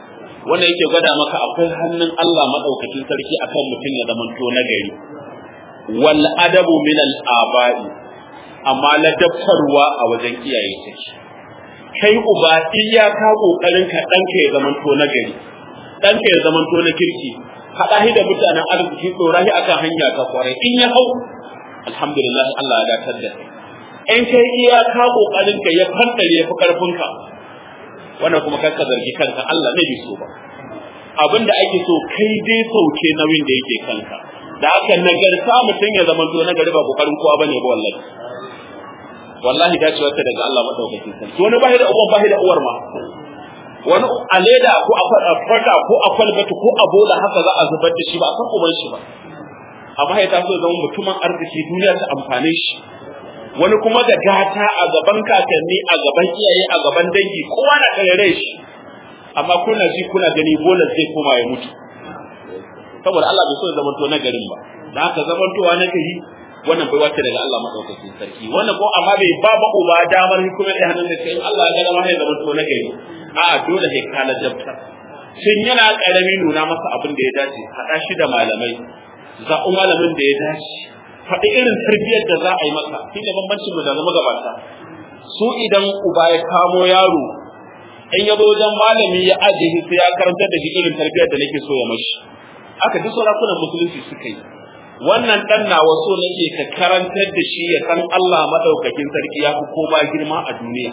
wanda yake gwada maka akwai hannun Allah madaukakin sarki akan mutum ya zamanto nagari wal adabu min al aba'i amma ladabtarwa a wajen iyaye take kai uba iyaka kokarin ka danka ya zamanto nagari danka ya zamanto na kirki haɗa shi da mutanen arziki tsora shi akan hanya ta kwarai in ya hau alhamdulillah Allah ya datar da in kai iyaka kokarin ka ya fantare ya fi karfin ka wannan kuma kanka zargi kanka Allah ne bai so ba abinda ake so kai dai sauke nauyin da yake kanka da haka nagarta mutum ya zama to nagari ba kokarin kowa bane ba wallahi wallahi dacewa ta daga Allah madaukakin sarki wani bai da uwan bai da uwar ma wani a leda ko a fata ko a kwalbata ko a bola haka za a zubar da shi ba a san uban shi ba amma ya taso zama mutumin arziki duniya ta amfane shi wani kuma da gata a gaban kakanni a gaban iyaye a gaban dangi kowa na karere shi amma kuna ji kuna gani bola zai koma ya mutu saboda Allah bai so ya zamanto na garin ba da haka zamantowa na gari wannan bai wace daga Allah madaukakin sarki wannan ko amma bai ba ba uba damar hukumar da hannun da sai Allah ya ga ma ya zamanto na gari a dole sai kana dabta shin yana karami nuna masa abin da ya dace haɗa shi da malamai zaɓi malamin da ya dace faɗi irin tarbiyyar da za a yi masa shi ne bambancin mu da zama gabata su idan uba ya kamo yaro in ya zo wajen malami ya ajiye sai ya karantar da shi irin tarbiyyar da nake so ya mashi aka duk sarakunan musulunci suka yi wannan dan nawa so nake ka karantar da shi ya san Allah madaukakin sarki ya fi koma girma a duniya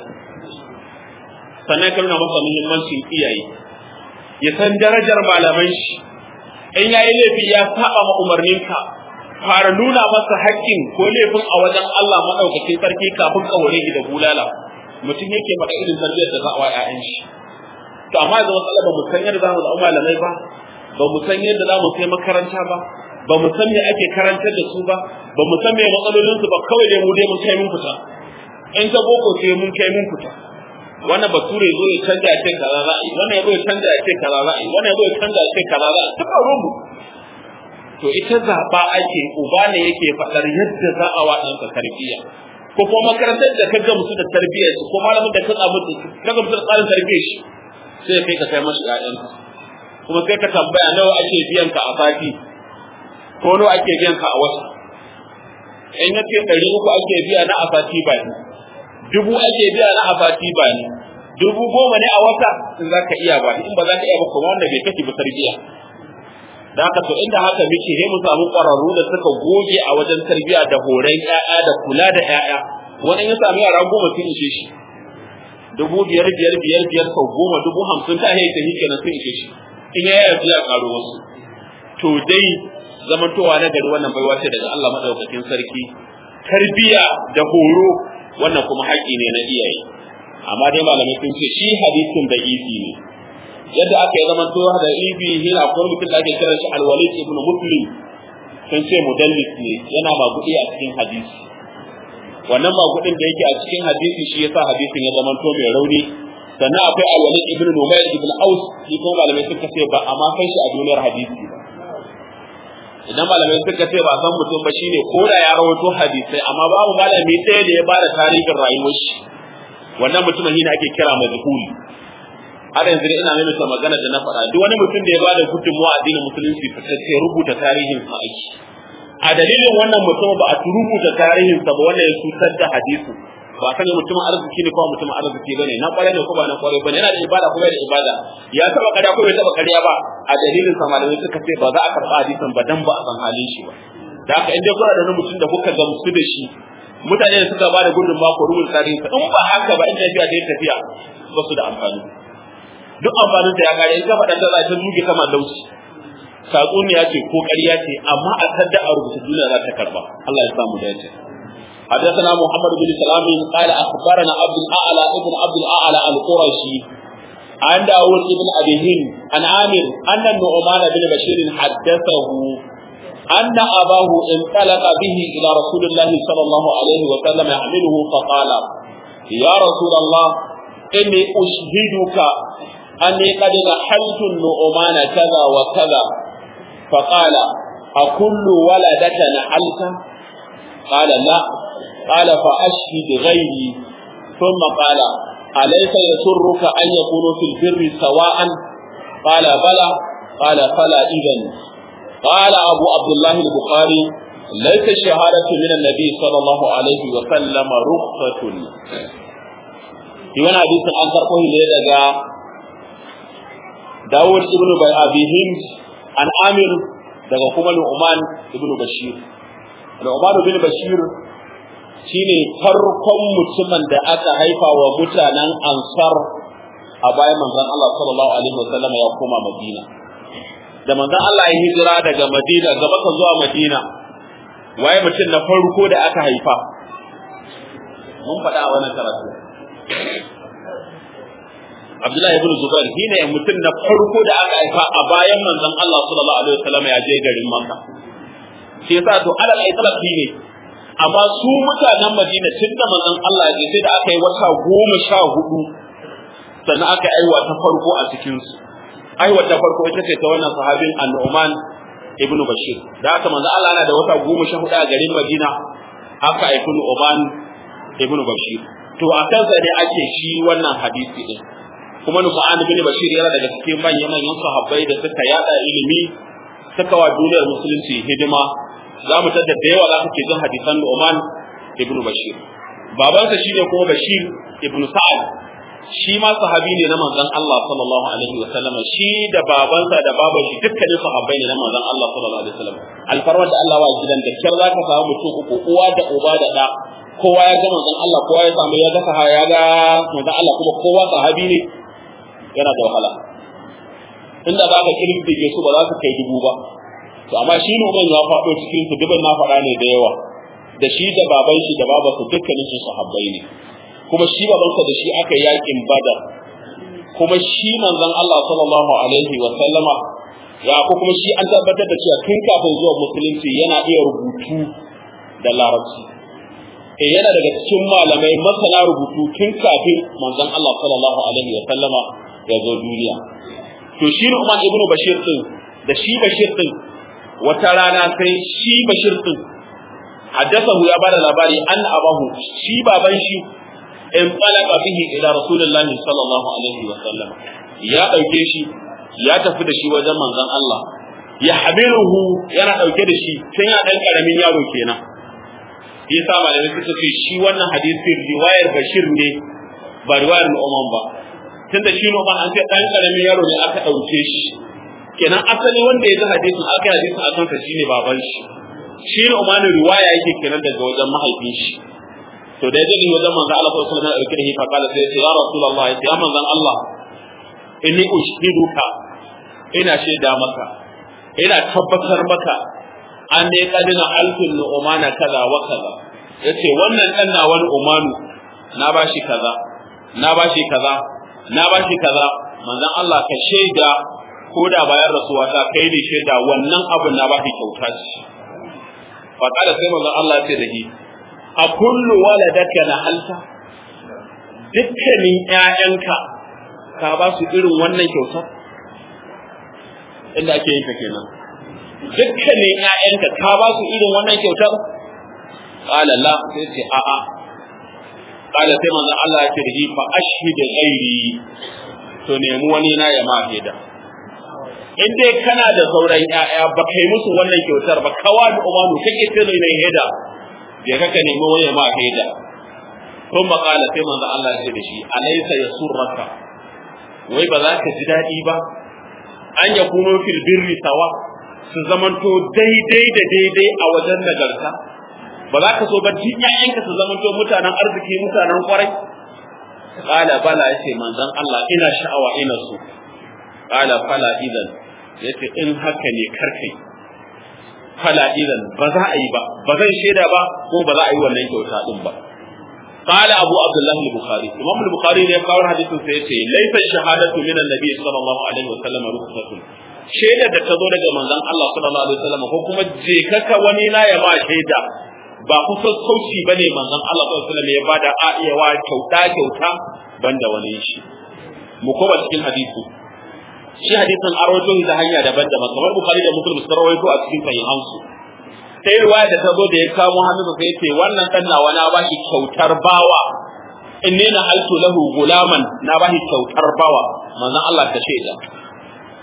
sannan ka nuna masa muhimmancin iyaye ya san darajar malaman shi in yayi laifi ya saba ma umarninka fara nuna masa haƙƙin ko laifin a wajen Allah madaukakin sarki kafin ka ware da bulala mutum yake maka irin tarbiyyar da za a wa ƴaƴan shi to amma yanzu matsala ba mu san yadda za mu zama malamai ba ba mu san yadda za mu kai makaranta ba ba mu san me ake karantar da su ba ba mu san me matsalolin su ba kawai dai mu dai mun kai mun fita in ta boko sai mun kai mun fita wannan bature zo ya canja ya ce kaza za a yi wannan ya zo ya canja ya ce kaza za a yi wannan ya zo ya canja ya ce kaza za a yi ta faru mu to ita zaɓa ake uba ne yake faɗar yadda za a wa ɗansa tarbiyya ko kuma makarantar da ka gamsu da tarbiyyar su ko malamin da ka tsamu ka gamsu da tsarin tarbiyyar shi sai kai ka kai masu ƴaƴanka kuma sai ka tambaya nawa ake biyan ka a sati ko nawa ake biyan ka a wata in ya ce ɗari uku ake biya na a sati ba ne dubu ake biya na a sati ba ne dubu goma ne a wata in za ka iya ba in ba za ka iya ba kuma wanda bai kake ba tarbiyya da haka to inda haka muke sai mu samu ƙwararru da suka goge a wajen tarbiyya da horon ƴaƴa da kula da ƴaƴa wani ya sami yara goma sun ishe shi dubu biyar biyar biyar biyar sau goma dubu hamsin ta haita shi kenan sun ishe shi in ya yi ya karo wasu to dai zamantowa na gari wannan baiwa ce daga Allah madaukakin sarki tarbiyya da horo wannan kuma haƙƙi ne na iyaye amma dai malamai sun ce shi hadisin da isi ne yadda aka yi zaman towa da ibi hina akwai mutum da ake kiran shi alwalid ibn muslim sun ce mudallis ne yana magudi a cikin hadisi wannan magudin da yake a cikin hadisi shi yasa hadisin ya zama to mai rauni sannan akwai alwalid ibn numayr ibn aus shi kuma malamai suka ce ba amma kai shi a duniyar hadisi ba idan malamai suka ce ba san mutum ba shine ko da ya rawaito hadisai amma babu malami ɗaya da ya bada tarihin rayuwar shi wannan mutumin shi ne ake kira majhuli har yanzu ina nuna magana da na faɗa duk wani mutum da ya bada gudunmawa a addinin musulunci fitacce rubuta tarihin sa aiki a dalilin wannan mutum ba a rubuta tarihin sa ba wanda ya cutar da hadisi ba sani mutumin arziki ne ko mutumin arziki bane na kware ne ko ba na kware bane yana da ibada ko bai da ibada ya taba ƙarya ko bai taba ƙarya ba a dalilin sa malamai suka ce ba za a karɓa hadisin ba dan ba a san halin shi ba da haka in dai kuna da wani mutum da kuka gamsu da shi mutane da suka bada gudunmawa ko rubuta tarihin sa in ba haka ba in tafiya da tafiya ba su da amfani duk amfanin ta ya kare in ka faɗa ta za ta zuge kama lauci tatsuniya ce ko ƙarya ce amma a tadda a rubuta duniya za ta karba Allah ya samu dace حدثنا محمد بن سلام قال اخبرنا عبد الاعلى ابن عبد الاعلى القرشي عن داود بن ابي هند عن عامر ان النعمان بن بشير حدثه ان اباه انطلق به الى رسول الله صلى الله عليه وسلم يحمله فقال يا رسول الله اني اشهدك أني قد نحلت النعمان كذا وكذا فقال أكل ولدك نحلت قال لا قال فأشهد غيري ثم قال أليس يسرك أن يكونوا في البر سواء قال بلى قال فلا إذن قال أبو عبد الله البخاري ليس الشهادة من النبي صلى الله عليه وسلم رخصة في وانا حديث عن تركه لدى داود ابن أبي هند عن عامر daga kuma Nu'man ibn Bashir Nu'man ibn Bashir shine farkon mutumin da aka haifa wa mutanen Ansar a bayan manzon Allah sallallahu alaihi wasallam ya koma Madina da manzon Allah ya hijira daga Madina gaba ka zuwa Madina waye mutum na farko da aka haifa mun faɗa a wannan karatu Abdullahi ibn Zubair shine mutum na farko da aka haifa a bayan manzon Allah sallallahu alaihi wasallam ya je garin Makka shi yasa to alal itlaq ne amma su mutanen Madina tun da manzon Allah ya sai da aka yi wata goma sha hudu sannan aka aiwa ta farko a cikin su aiwa ta farko ita ce ta wannan sahabin An-Nu'man ibn Bashir da aka manzon Allah yana da wata goma sha hudu a garin Madina aka aifi Nu'man ibn Bashir to a kansa ne ake shi wannan hadisi din kuma Nu'man ibn Bashir yana daga cikin manyan manyan sahabbai da suka yada ilimi suka wa duniyar musulunci hidima za mu tada da yawa za ka ke jin hadisan Nu'man ibn Bashir babansa shine kuma Bashir ibn Sa'ad shi ma sahabi ne na manzon Allah sallallahu alaihi wa sallam shi da babansa da baban shi dukkanin sahabbai ne na manzon Allah sallallahu alaihi wa sallam alfarwar da Allah wa gidan da kyar zaka samu mutum uku uwa da uba da da kowa ya ga manzon Allah kowa ya samu ya ga sahaya ya ga manzon Allah kuma kowa sahabi ne yana da wahala inda za ka kirkige su ba za su kai dubu ba to amma shi ne ya faɗo cikin su dubin na faɗa ne da yawa da shi da baban shi da babansa dukkanin su sahabbai ne kuma shi babansa da shi aka yakin badar kuma shi manzon Allah sallallahu alaihi wa sallama ya ko kuma shi an tabbatar da cewa tun kafin zuwa musulunci yana iya rubutu da larabci eh yana daga cikin malamai masana rubutu tun kafin manzon Allah sallallahu alaihi wa sallama ya zo duniya to shi ne Umar ibn Bashir din da shi Bashir din wata rana sai shi Bashir din haddathahu ya bada labari an abahu shi baban shi in talaka bihi ila rasulullahi sallallahu alaihi wa sallam ya dauke shi ya tafi da shi wajen manzon Allah ya habiruhu yana dauke da shi tun ya dan karamin yaro kenan yasa malamai suka ce shi wannan hadisin riwayar Bashir ne ba riwayar Umar ba tunda shi no an ce dan karamin yaro ne aka dauke shi kenan asali wanda ya ji hadisin aka yi hadisin akan sa shine baban shi shi ne umarnin riwaya yake kenan daga wajen mahaifin shi to da yaji wajen manzo Allah sallallahu alaihi wasallam dauke da hifa kala sai ya rasulullah ya manzon Allah inni ushhiduka ina shaida maka ina tabbatar maka an ne kadina alfin nu'mana kaza wa kaza yace wannan dan na wani umanu na bashi kaza na bashi kaza na bashi kaza manzon Allah ka shaida ko da bayan rasuwa ta kai ne shaida wannan abin na bashi kyauta ce fa kada sai manzon Allah ya ce da shi a kullu waladaka na halta dukkanin ƴaƴanka ka ba su irin wannan kyautar inda ake yin ta kenan dukkanin ƴaƴanka ka ba su irin wannan kyautar qala la sai ce a a qala sai manzon Allah ya ce da shi fa ashhid ghairi to nemi wani na ya ma da in dai kana da sauran ƴaƴa ba kai musu wannan kyautar ba kawa da umanu kake ce ne heda ya kaka nemi wani ma heda kun qala sai manzon Allah ya ce da shi alaysa yasurraka wai ba za ka ji daɗi ba an ya kuno fil birri sawa su zamanto daidai da daidai a wajen nagarta ba za ka so ba duk ƴaƴanka su zamanto mutanen arziki mutanen kwarai qala bala yace manzon Allah ina sha'awa ina so qala fala idan yace in haka ne karkai fala idan ba za a yi ba ba zan shaida ba ko ba za a yi wannan kyauta din ba قال أبو عبد الله البخاري إمام البخاري ne kawo hadisin sai yace laysa shahadatu min annabi sallallahu alaihi wa sallam rukhsatun shaida da ta zo daga manzon Allah sallallahu alaihi wa sallam ko kuma je kaka wani na ya ba shaida ba kusa sauci bane manzon Allah sallallahu alaihi wa sallam ya bada a iya wa kyauta kyauta banda wani shi mu koma cikin hadisi shi hadisin arwato da hanya daban-daban kamar bukhari da muslim sun rawaito a cikin sahihansu sai ruwaya da ta zo da ya kamo hannunsa sai ce wannan dan nawa na ba shi kyautar bawa inni na haltu lahu gulaman na ba shi kyautar bawa manzon Allah ta shaida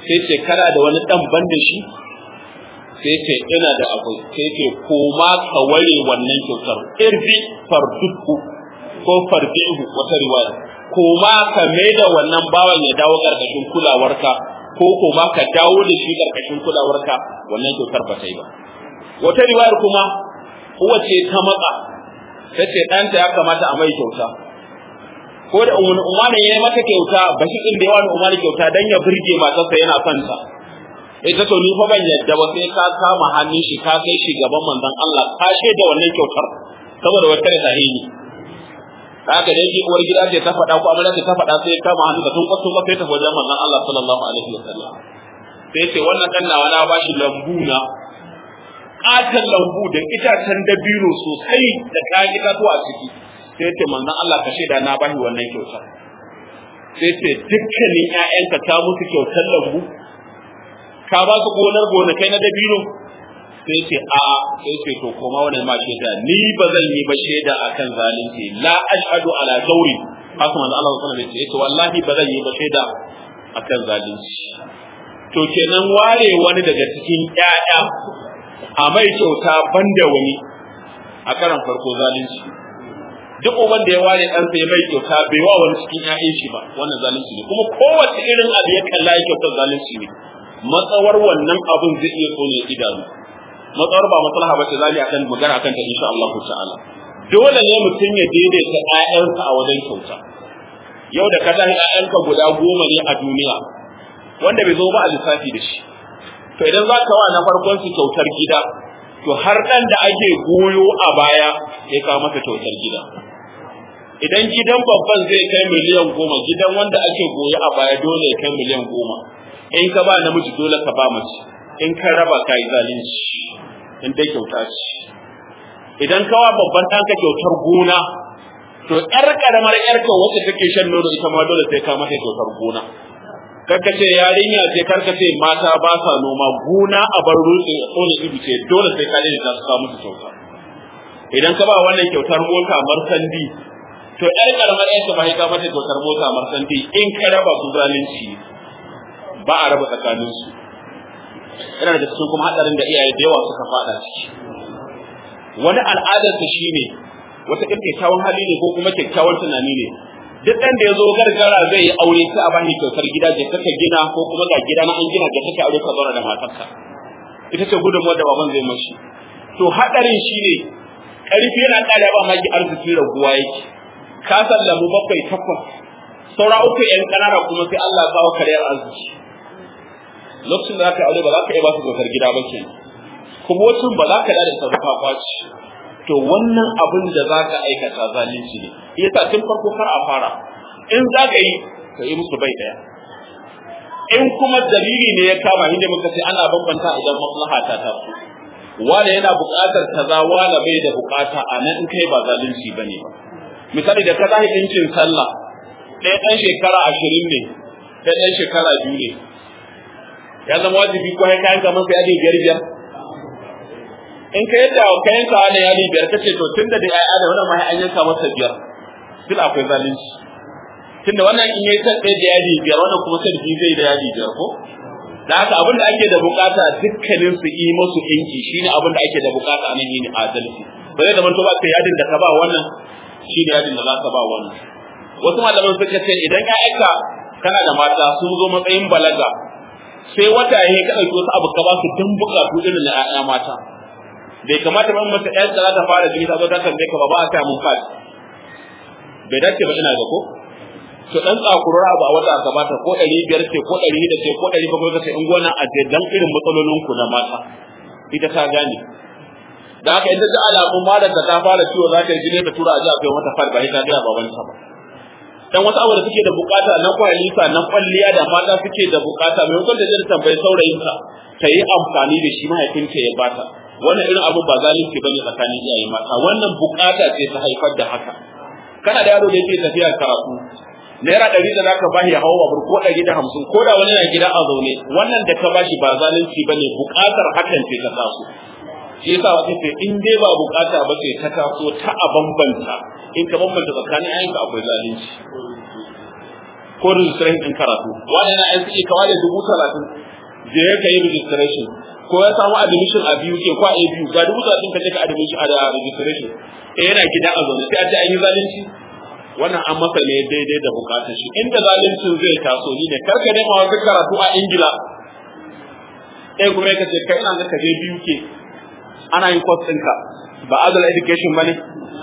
sai ce kana da wani dan ban da shi sai ce ina da akwai sai ce koma ka ware wannan kyautar irbi farduku ko farbihu wata riwaya koma ka da wannan bawan ya dawo karkashin kulawarka ko koma ka dawo da shi karkashin kulawarka wannan kyautar ba ta yi ba wata riwayar kuma uwace ta matsa ta ce ɗanta ya kamata a mai kyauta ko da umar ya yi mata kyauta ba shi ɗin da yawa umar kyauta dan ya burge matarsa yana son ta ita to ni fa ban yadda ba sai ka kama hannun shi ka kai shi gaban manzon Allah ka da wannan kyautar saboda wata da sahihi haka dai uwar gida ce ta faɗa ko amarya ce ta faɗa sai kama hannu da tun kwato ba sai ta wajen manzon Allah sallallahu alaihi wasallam sai ce wannan dan nawa na bashi lambu na katan lambu da itacen dabino sosai da kayan itatuwa a ciki sai ce manzon Allah ka shaida na bashi wannan kyautar sai ce dukkanin ƴaƴanka ta musu kyautar lambu ka ba su gonar gonakai na dabino sai ce a sai ce to koma wannan ma shaida ni ba zan yi ba shaida akan zalunci la ashhadu ala zawri haka manzo Allah sallallahu alaihi wasallam ce wallahi ba zan yi ba shaida akan zalunci to kenan ware wani daga cikin ƴaƴa a mai kyauta banda wani a karan farko zalunci duk uban da ya ware ɗansa ya mai kyauta bai wa wani cikin ƴaƴan shi ba wannan zalunci ne kuma kowace irin abu ya kalla ya kyautar zalunci ne matsawar wannan abun zai iya tsone idanu matsawar ba maslaha ba ce zali akan magana akan ta insha Allah ta'ala dole ne mutum ya daidaita ƴaƴansa a wajen kyauta yau da ka tashi ƴaƴanka guda goma ne a duniya wanda bai zo ba a lissafi da shi to idan za ka wa na farkon su kyautar gida to har ɗan da ake goyo a baya ya kawo masa kyautar gida idan gidan babban zai kai miliyan goma gidan wanda ake goyo a baya dole ya kai miliyan goma in ka ba namiji dole ka ba mace in ka raba ka yi zalunci in dai kyauta ce idan kawa babban ɗanka kyautar gona to ƴar ƙaramar ƴarka wacce take shan nono ita ma dole sai ka mata kyautar gona karka ce yarinya ce karka ce mata ba sa noma gona a bar rutse a tsone ido ce dole sai ka je ta su musu kyauta idan ka ba wannan kyautar mota marsandi to ƴar ƙaramar ƴarka ba sai ka mata kyautar mota marsandi in ka raba su zalunci ba a raba tsakaninsu yana da cikin kuma hadarin da iyaye da yawa suka fada ciki wani al'adar ta shine wata ɗin kyakkyawan hali ne ko kuma kyakkyawan tunani ne duk ɗan da ya zo gargara zai yi aure sai a bani kyautar gida je kaka gina ko kuma ga gida na an gina je kaka aure ka zauna da matarka ita ce gudunmuwar da baban zai mashi to hadarin shine ƙarfi yana ƙara ba maki arziki raguwa yake ka sallamu bakwai takwas saura uku yan ƙanana kuma sai Allah ya kawo kariyar arziki lokacin da zaka aure ba za ka iya ba su kyautar gida ba ke kuma wacin ba za ka da ta rufa kwaci to wannan abin da za ka aikata zalunci ne yasa tun farko kar a fara in za ka yi ka yi musu bai daya in kuma dalili ne ya kama inda muka ce ana bambanta idan maslaha ta taso wanda yana buƙatar kaza wanda bai da buƙata a nan in kai ba zalunci bane ba misali da ka zahi ɗinkin sallah ɗaya ɗan shekara ashirin ne ɗaya ɗan shekara biyu ne ya zama wajibi ko kai kayan kamar sai yadi biyar biyar in ka yadda ka yanka wani yadi biyar kace to tunda da ai da wannan mai an yanka masa biyar sil akwai zalunci tunda wannan in yayi san ɗaya da yadi biyar wannan kuma sai biyu zai da yadi biyar ko da haka abin da ake da bukata dukkanin su yi musu inki shine abin da ake da bukata a nan yin adalci ba zai zama to ba ka yadin da ka ba wannan shine yadin da za ka ba wannan wasu malaman suka ce idan ƴaƴanka kana da mata sun zo matsayin balaga sai wata ya ka ɗauki wasu abu ka ba su tun bukatu irin na ƴaƴa mata bai kamata ban mata ƴar da za ta fara jini ta zo ta tambaye ka ba ba a ta mun fadi bai dace ba ina ga ko to dan tsakurar abu a wata ka bata ko ɗari biyar ce ko ɗari da ce ko ɗari bakwai ka ce in gona a je dan irin matsalolin ku na mata ita ta gane da haka idan ta alamun malar da ta fara ciwo za ta yi jini ta tura a ji a kai mata fadi ba ita ga babanta ba dan wasu abu da suke da bukata na kwalisa na kwalliya da mata suke da bukata mai hukunta da tambayi saurayinta ta yi amfani da shi mahaifinta ya bata wannan irin abu ba zalunci bane tsakanin iyaye mata wannan bukata ce ta haifar da haka kana da yaro da yake tafiya karatu naira ɗari da zaka bashi ya hawa babur ko ɗari da hamsin ko da wani na gida a zaune wannan da ka bashi ba zalunci bane bukatar hakan ce ta taso shi yasa wata ce in dai ba bukata ba ce ta taso ta a bambanta in ka bambanta tsakanin ayyanka akwai zalunci ko registration din karatu wani na NCE ka ware dubu talatin je ka yi registration ko ya samu admission a biyu ke ko a biyu ga dubu talatin ka je ka admission a registration eh yana gida a zaune sai a ce an yi zalunci wannan an masa ne daidai da bukatar shi inda zaluncin zai taso ni ne karka nema wasu karatu a ingila eh kuma ka ce kai ina ga ka je biyu ke ana yin course ɗinka ba adult education ba ne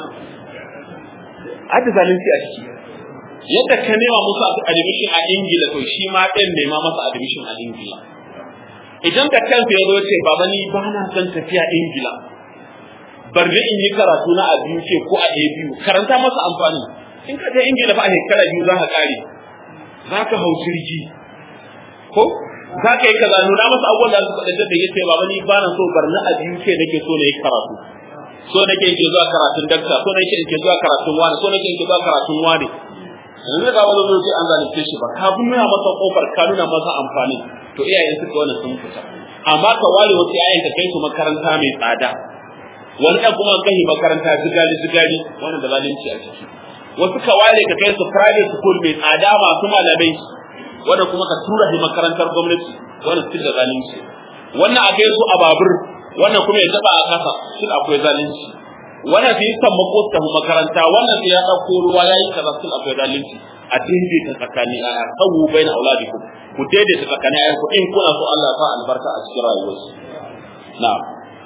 ada zalunci a ciki yadda ka nema musu admission a ingila to shi ma ɗin nema masa admission a ingila idan da kansa ya zo ce baba ni ba na son tafiya ingila bar da in yi karatu na a biyu ce ko a biyu karanta masa amfani in ka je ingila fa a shekara biyu za ka kare za ka hau jirgi ko za ka yi kaza nuna masa abubuwan da suka da ya ce baba ni ba na so bar na a biyu ce nake so na yi karatu so nake in ke zuwa karatun dakta so nake in ke zuwa karatun wani so nake in ke zuwa karatun wani yanzu ga wani lokaci an zalunce shi ba ka nuna masa kofar ka nuna masa amfani to iyayen suka wani sun fita amma ka ware wasu iyayen ka kai su makaranta mai tsada wani ɗan kuma kai makaranta zigali zigali wannan da zalunci a ciki wasu ka ware ka kai su private school mai tsada masu malamai wanda kuma ka tura shi makarantar gwamnati wannan sun da zalunci wannan a kai su a babur wannan kuma ya taba a kasa sun akwai zalunci wannan sai san mako ta makaranta wannan sai ya dauko ruwa yayi kaza sun akwai zalunci a daidaita tsakani a sawu baina auladikum ku daidaita tsakani ayyuku in kuna so Allah ya sa albarka a cikin rayuwarsu na'am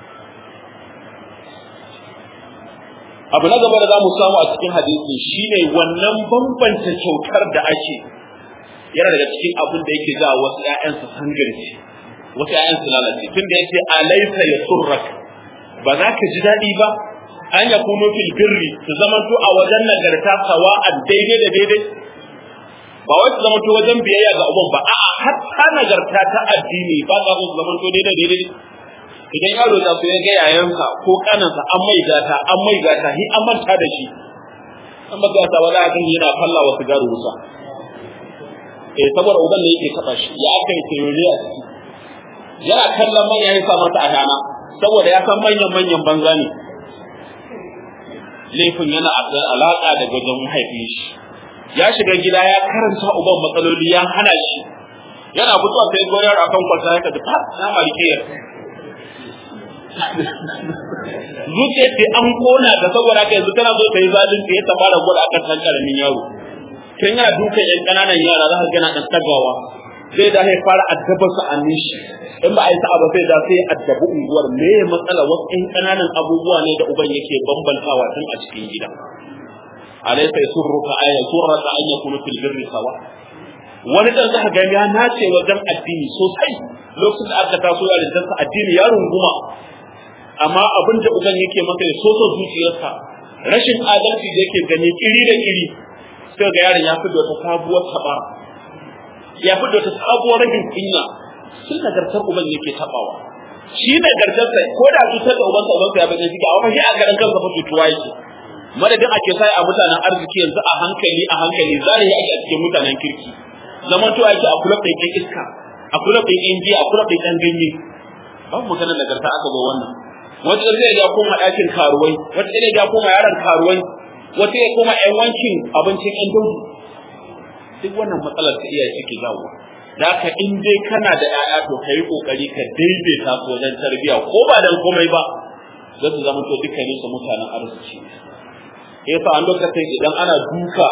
abu na gaba da za mu samu a cikin hadisi shine wannan bambanta kyautar da ake yana daga cikin abin da yake ga wasu ƴaƴan su sangarci wasu ƴaƴan su lalace tunda yace alaysa yasurrak ba za ka ji daɗi ba an ya kuno fil birri su zamanto a wajen nagarta sawa'an daidai da daidai ba wai su zamanto wajen biyayya ga uban ba a'a hatta nagarta ta addini ba za su zamanto daidai daidai idan yaro ta so ya ga yayansa ko kanansa an mai gata an mai gata hi an manta da shi an ba gata wala a kan yana falla wa sigaru wuta eh saboda uban ne yake taba shi ya aka yi tayori a ciki yana kallon manya ya sa mata adana saboda ya san manyan manyan banza ne laifin yana alaka da wajen mahaifin shi ya shiga gida ya karanta uban matsaloli ya hana shi yana fitowa sai goyar akan kwalta ya kaji fa na malikiyar zuciya ce an kona da saboda haka yanzu tana zo ta yi zalunci ya fara gwada akan san karamin yaro tun yana dukan yan kananan yara za ka gana dan tagawa zai da ya fara addaba su a nishi in ba a yi sa'a ba sai da sai addabi unguwar me ya matsala wasu yan kananan abubuwa ne da uban yake bambantawa tun a cikin gida alaysa yasurruka ay yasurruka an yakunu fil birri sawa wani dan zaka ga ya nace wajen addini sosai lokacin da aka taso ya rinta addini ya runguma amma abin da uban yake masa ya soso zuciyarsa rashin adalci da yake gani kiri da kiri sai ga yaron ya fito wata sabuwar taba ya fito wata sabuwar rashin kunya sun nagartar uban yake tabawa shi nagartarsa ko da cutar da ubansa ubansa ya bace shi a wani a garin kansa fa cutuwa yake madadin ake sai a mutanen arziki yanzu a hankali a hankali zahiri ake a cikin mutanen kirki zaman to ake a kulab ɗin iska a kulab ɗin injiya a kulab ɗin ɗan ganye babu maganar nagarta aka zo wannan wata zai ya koma ɗakin karuwai wata zai ya koma yaron karuwai wata ya koma ƴan wankin abincin ƴan daudu duk wannan matsalar ta iya ciki zawo da haka in dai kana da ƴaƴa to ka yi ƙoƙari ka daidaita su wajen tarbiyya ko ba dan komai ba za su zama to dukkanin su mutanen arziki yasa an lokacin idan ana duka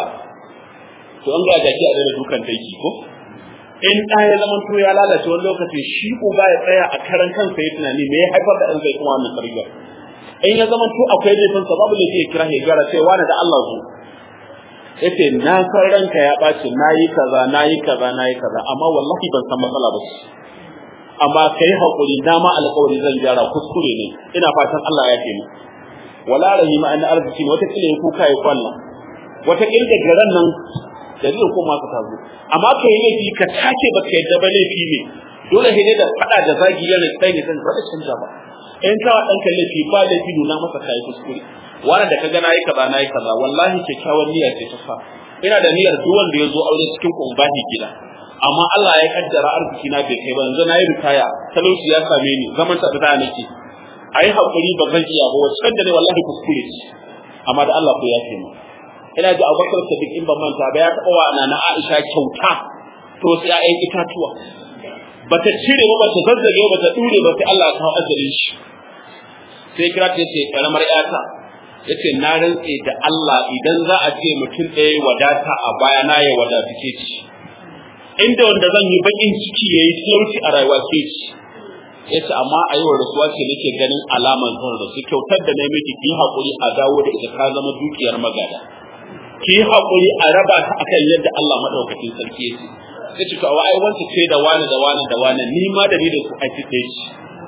to an ga jaki a daina dukan taiki ko in ɗa ya zama to ya lalace wani lokaci shi uba ya tsaya a karan kansa ya tunani me ya haifar da ɗan zai kuma wannan tarbiyyar in ya zama to akwai laifin sa babu laifi ya kira ya gyara sai wani da Allah zo yace na san ranka ya ɓaci na yi kaza na yi kaza na yi kaza amma wallahi ban san matsala ba amma kai haƙuri na ma alƙawari zan gyara kuskure ne ina fatan Allah ya taimaka wala rahima an arziki wata kila ya kuka ya kwalla wata kila da garan nan da zai koma ka tazo amma ka yi laifi ka take ba ka yadda ba laifi ne dole ne da fada da zagi yana tsaye ne zan ba da canja ba in ka wa ɗanka laifi ba laifi nuna masa kai kuskure wani da ka ga nayi kaza nayi kaza wallahi kyakkyawan niyya ce ta sa ina da niyyar duk wanda ya zo aure cikin ku ba gida amma Allah ya kaddara arziki na bai kai ba yanzu nayi ritaya talauci ya same ni zaman ta da nake ayi hakuri ba zan iya ba wacce da ne wallahi kuskure amma da Allah ko ya ce mu ina ji Abubakar Sadiq in ban manta ba ya taɓa wa na Aisha kyauta to sai ƴaƴan itatuwa bata cire ba bata zazzage ba ta dure ba sai Allah ya kawo ajalin shi sai kira ta ce karamar ƴata yace na rantse da Allah idan za a ce mutum ɗaya wadata a baya na ya wadatu ke ci inda wanda zan yi bakin ciki yayi talauci a rayuwa ke ci yace amma a yau rasuwa ce nake ganin alamar zan rasu kyautar da na miki ki hakuri a dawo da ita ka zama dukiyar magada ki hakuri a raba ta akan yadda Allah madaukakin sarki yake sai ce to ai wanda ce da wani da wani da wani ni ma da ni da ku aiki ɗaya ci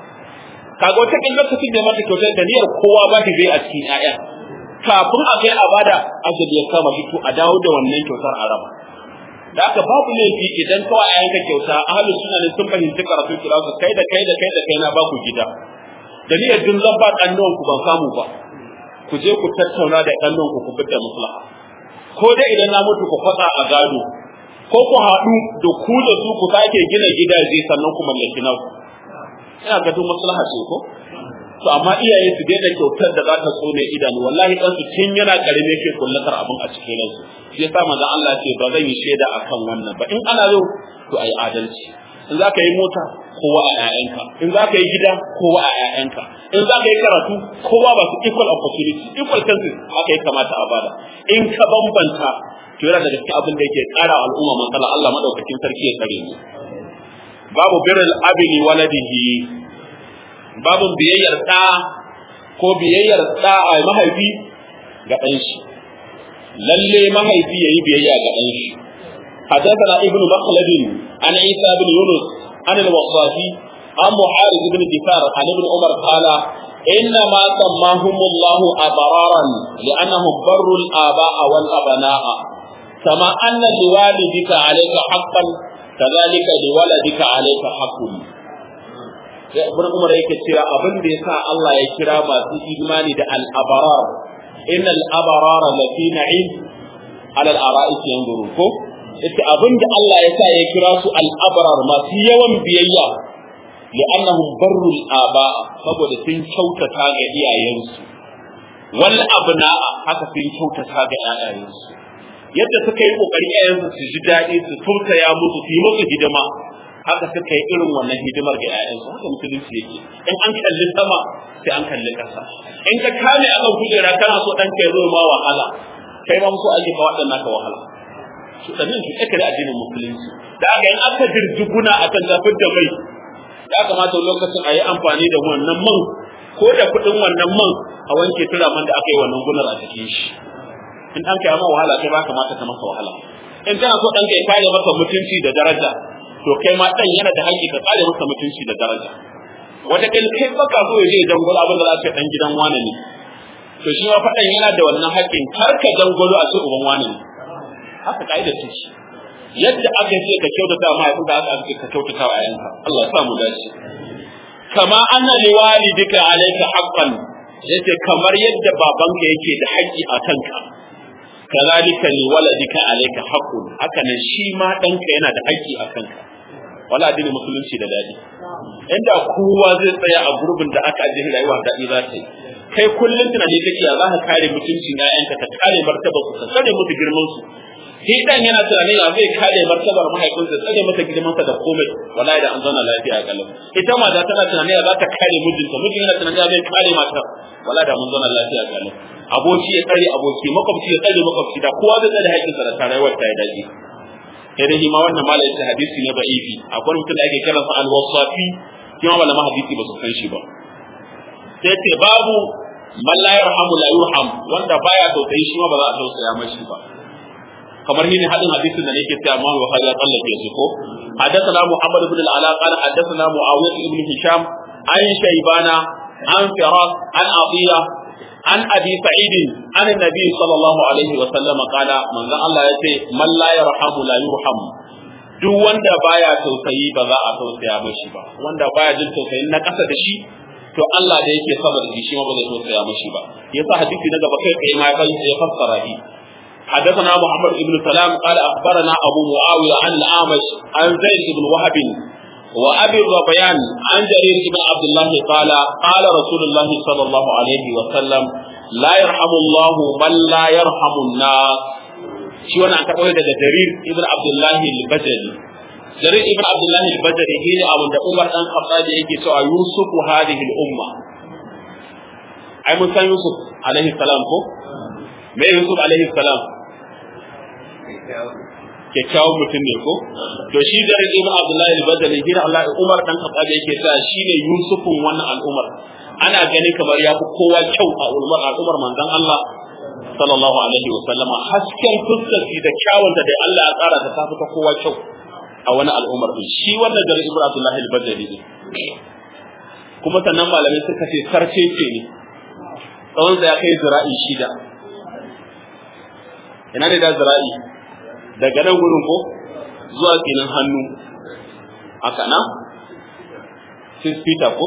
kaga wata kin lokacin da mata kyautar da niyyar kowa ba ta zai a cikin ƴaƴa kafin a kai a bada ajabi ya kama shi to a dawo da wannan kyautar a raba da aka babu laifi idan kawai a yanka kyauta ahlus sunna ne sun fahimci karatu kira su kai da kai da kai da kai na ba ku gida da niyyar din zan ba kannuwan ku ban samu ba ku je ku tattauna da kannuwan ku ku fitar maslaha ko dai idan na mutu ku faɗa a gado ko ku haɗu da ku da su ku sake gina gidaje sannan ku mallaki naku ina ga duk maslaha ce ko to amma iyaye su daina kyautar da za ta tsone idanu wallahi dan su tun yana karime yake kullatar abin a cikin ransu shi yasa manzon Allah ce ba zan yi shaida akan wannan ba in ana yau to ayi adalci in za ka yi mota kowa a ƴaƴanka in za ka yi gida kowa a ƴaƴanka in za ka yi karatu kowa ba su equal opportunity equal chances haka ya kamata a bada in ka bambanta to yana daga cikin abin da yake ƙara al'umma matsala Allah madaukakin sarki ya kare mu babu birrul abi li waladihi babu biyayyar ɗa ko biyayyar ɗa a mahaifi ga ɗan shi lalle mahaifi yayi biyayya ga ɗan shi حدثنا ابن مخلد عن عيسى بن يونس عن الوصافي عن محارب بن دفار عن ابن عمر قال إنما سماهم الله أبرارا لأنهم بروا الآباء والأبناء كما أن لوالدك عليك حقا كذلك لولدك عليك حق ibn umar yake cewa abin da yasa Allah ya kira masu imani da al-abrar inna al-abrara lafi na'im ala al-ara'ik yanzuru ko yace abin da Allah ya sa ya kira su al-abrar masu yawan biyayya li'annahum barru al-aba saboda sun kyautata ga iyayensu wal abna'a haka sun kyautata ga iyayensu yadda suka yi kokari iyayensu su ji daɗi su tausaya musu su yi musu hidima haka suka yi irin wannan hidimar ga ƴaƴansu haka musulunci yake in an kalli sama sai an kalli ƙasa in ka kame akan kujera kana so ɗanka ya zo ma wahala kai ma so ake ka waɗannan ka wahala su ɗanin su ɗaka da addinin musulunci da aka in aka dirjiguna akan zafin da mai ya kamata lokacin a yi amfani da wannan man ko da kuɗin wannan man a wanke turaman da aka yi wannan gunar a cikin shi in ɗanka ya ma wahala kai ba kamata ka masa wahala in kana so ɗanka ya kare maka mutunci da daraja to kai ma dan yana da haƙƙi ka tsare masa mutunci da daraja wata kai kai baka so ya je ya dangwalo abin da za ka dan gidan wani ne to shi ma faɗan yana da wannan haƙƙin kar ka dangwalo a ce uban wani ne haka kaida ce shi yadda aka ce ka kyautata ma yayin da aka ce ka kyautata wa yayanka Allah ya sa mu dace kama anna liwalidika alayka haqqan yace kamar yadda babanka yake da haƙƙi a kanka kazalika liwaladika alayka haqqun haka nan shi ma danka yana da haƙƙi a kanka wala addinin musulunci da dadi inda kowa zai tsaya a gurbin da aka ajiye rayuwa daɗi za ta yi kai kullum tunani kake ya za ka kare mutuncin ƴaƴanka ka kare martaba su ka tsare musu girman su shi dan yana tunanin ya zai kare martabar mahaifinsa tsare masa girmansa da komai wallahi da an zauna lafiya kalau ita ma da tana tunanin ya za ta kare mijinta mijin yana tunanin ya zai kare mata wallahi da mun zauna lafiya kalau aboki ya tsare aboki makwabci ya tsare makwabci da kowa zai tsare haƙƙinsa da tarayewar ta ya dace sai dai ma wannan malai ta hadisi ne da'ifi akwai mutum da ake kiransa al-wasafi kuma malama hadisi ba su san shi ba sai ce babu man la yarhamu la yurham wanda baya tausayi shi ma ba za a tausaya mashi ba kamar ni ne hadin hadisin da nake cewa Imam Bukhari ya tsallake su ko حدثنا محمد بن العلاء قال حدثنا معاوية بن هشام عن شيبانة عن فراس عن عطية عن أبي سعيد عن النبي صلى الله عليه وسلم قال من ذا الله يتي من لا يرحم لا يرحم duk wanda baya tausayi ba za a tausaya mashi ba wanda baya jin tausayin na ƙasa da shi to Allah da yake sama da shi ma ba zai tausaya mashi ba yasa hadisi na gaba kai kai ma ya fassara shi حدثنا محمد بن سلام قال اخبرنا ابو معاويه عن الاعمش عن زيد بن وهب وابي الربيان عن جرير بن عبد الله قال قال رسول الله صلى الله عليه وسلم la yarhamu Allah man la yarhamu nas shi wannan an karɓo daga Jarir ibn Abdullah al-Bajali Jarir ibn Abdullah al-Bajali shi ne abin da Umar dan Khattab yake cewa Yusufu hadhihi al-umma ai mun san Yusuf alaihi salam ko me Yusuf alaihi salam kyakkyawan mutum ne ko to shi da ibn Abdullah al-Badri hira Allah Umar dan Khattab yake cewa shine Yusufun wannan al'umar ana gani kamar ya fi kowa kyau a ulmar al'umar manzon Allah sallallahu alaihi wa sallama hasken fuskar da kyawun da dai Allah ya tsara ta tafi ta kowa kyau a wani al'umar din shi wannan da ibn Abdullah al-Badri ne kuma sannan malamai suka ce sarce ce ne tsawon ya kai zira'i shida ina ne da zira'i daga nan gurin ko zuwa tsinin hannu haka na 6 feet ko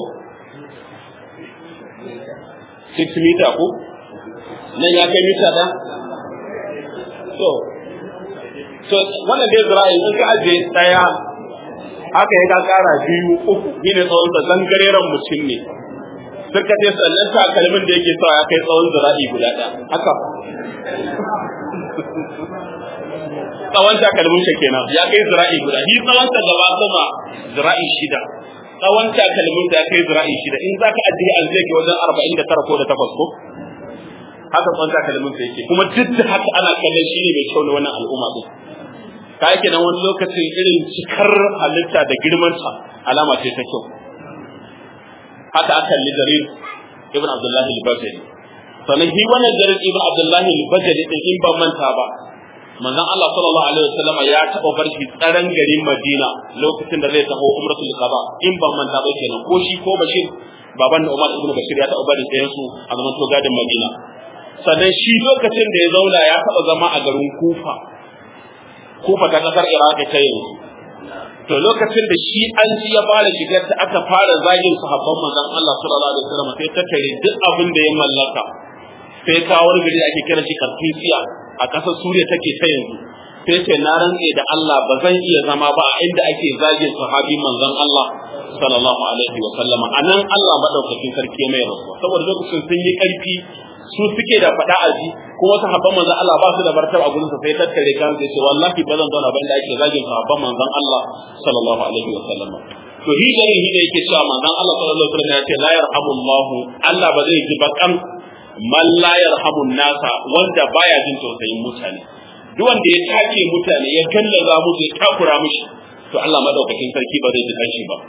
6 meter ko nan ya kai mita da so so wannan dai zira'i in ka aje daya haka ya ka kara biyu uku shine tsawon da zangareren mutum ne suka ce sannan takalmin da yake sawa ya kai tsawon zira'i guda ɗaya haka tsawon takalmin sa kenan ya kai zira'i guda shi tsawon sa gaba sama zira'i shida tsawon takalmin da ya kai zira'i shida in zaka ajiye an zai ke wajen arba'in da tara ko da takwas ko haka tsawon takalmin sa yake kuma duk da haka ana kallon shi ne mai kyau na wannan al'umma din ka yake nan wani lokacin irin cikar halitta da girmanta alama ce ta kyau haka aka kalli jarir ibn abdullahi al-bajali sannan shi wannan jarir ibn abdullahi al-bajali din in ban manta ba manzon Allah sallallahu alaihi wasallam ya taba bar shi tsaron garin Madina lokacin da zai taho umratul qada in ban manta ba kenan ko shi ko Bashir baban da Umar ibn Bashir ya taba bari ɗayan su a zaman to gadin Madina sannan shi lokacin da ya zauna ya taba zama a garin Kufa Kufa ta kasar Iraq ta yanzu to lokacin da shi an ji ya fara shigar ta aka fara zagin sahabban manzon Allah sallallahu alaihi wasallam sai ta tare duk abin da ya mallaka sai ta wani gari ake kira shi Karfisiya a ƙasar Suriya take ta yanzu sai ce na rantse da Allah ba zan iya zama ba a inda ake zagin sahabi manzon Allah sallallahu alaihi wa sallama anan Allah madaukakin sarki mai rasuwa saboda lokacin sun yi ƙarfi su suke da faɗa a ji kuma sahabban manzon Allah ba su da martaba a gurin sa sai tattare kan sai ce wallahi ba zan zauna ba inda ake zagin sahabban manzon Allah sallallahu alaihi wa sallama to hi da hi da yake cewa manzon Allah sallallahu alaihi wa sallam ya ce la yarhamullahu Allah ba zai ji bakan man la yarhamun nasa wanda baya jin tausayin mutane duk wanda ya take mutane ya gallaza musu ya takura mishi to Allah madaukakin sarki ba zai ji kanshi ba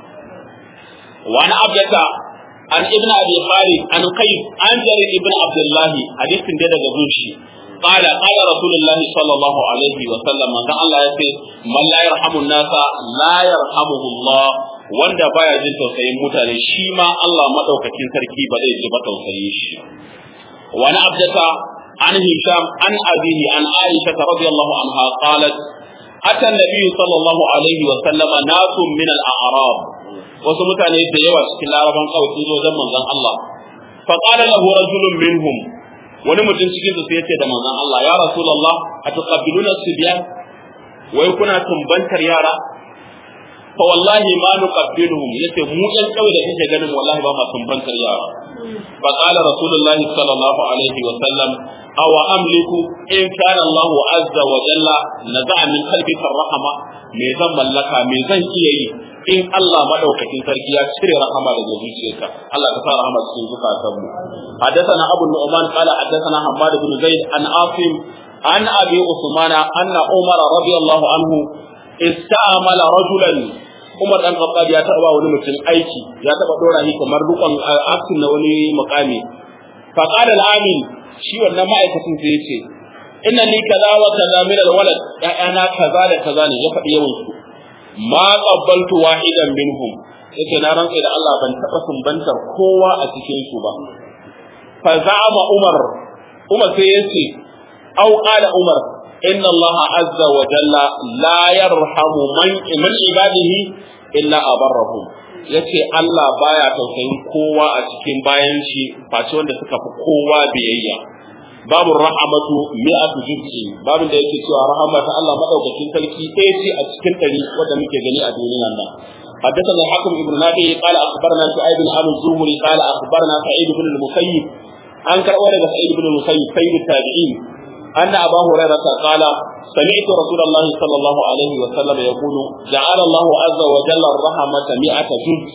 wa ana abdata an ibn abi khalid an qayyim an jarir ibn abdullah hadithin da daga zuci قال قال رسول الله صلى الله عليه وسلم من الله يقول من لا يرحم الناس لا يرحمه الله wanda baya jin tausayin mutane shi ma Allah madaukakin sarki ba zai ji ba tausayin shi وعن عبدة عن هشام عن أبيه عن عائشة رضي الله عنها قالت أتى النبي صلى الله عليه وسلم ناس من الأعراب وسمت أن يتجوى شكل عربا قوي تنزو زمن ذن الله فقال له رجل منهم wani mutum cikin su sai ya ce da manzon Allah ya Rasulullah ataqabbiluna sibyan wai kuna tumbantar yara fa wallahi ma nuqabbiluhum yace mu ɗan kawai da kake ganin wallahi ba ma tumbantar yara fa qala rasulullahi sallallahu alaihi wa sallam aw amliku in kana Allah azza wa jalla naza'a min qalbika rahama me zan mallaka me zan iya yi in Allah madaukakin sarki ya cire rahama daga zuciyarka Allah ka sa rahama cikin zukatan mu حدثنا أبو النعمان قال حدثنا حماد بن زيد عن عاصم عن أبي عثمان أن عمر رضي الله عنه استعمل رجلا Umar dan Khattab ya taba wani mutum aiki ya taba dora shi kamar rukun aktin na wani makami fa qala al-amin shi wannan ma'aikacin sai yace inna li kaza wa kaza min al-walad ya'ana kaza da kaza ne ya faɗi yawan su ma qabbaltu wahidan minhum yace na rantsa da Allah ban taba sumbantar kowa a cikin su ba fa za'ama Umar Umar sai yace au qala Umar إن الله عز وجل لا يرحم من من عباده إلا أبرهم yace Allah baya tausayin kowa a cikin bayan shi face wanda suka fi kowa biyayya babu rahamatu mi'atu juz'i babin da yake cewa rahama ta Allah madaukakin sarki ɗaya ce a cikin ɗari wanda muke gani a duniyar nan حدثنا الحكم ابن نافع قال اخبرنا شعيب بن ابي الزهري قال اخبرنا سعيد بن المسيب an karɓo daga sa'id ibn musayyib sayyid tabi'in أن أبا هريرة قال سمعت رسول الله صلى الله عليه وسلم يقول جعل الله عز وجل الرحمة مئة جزء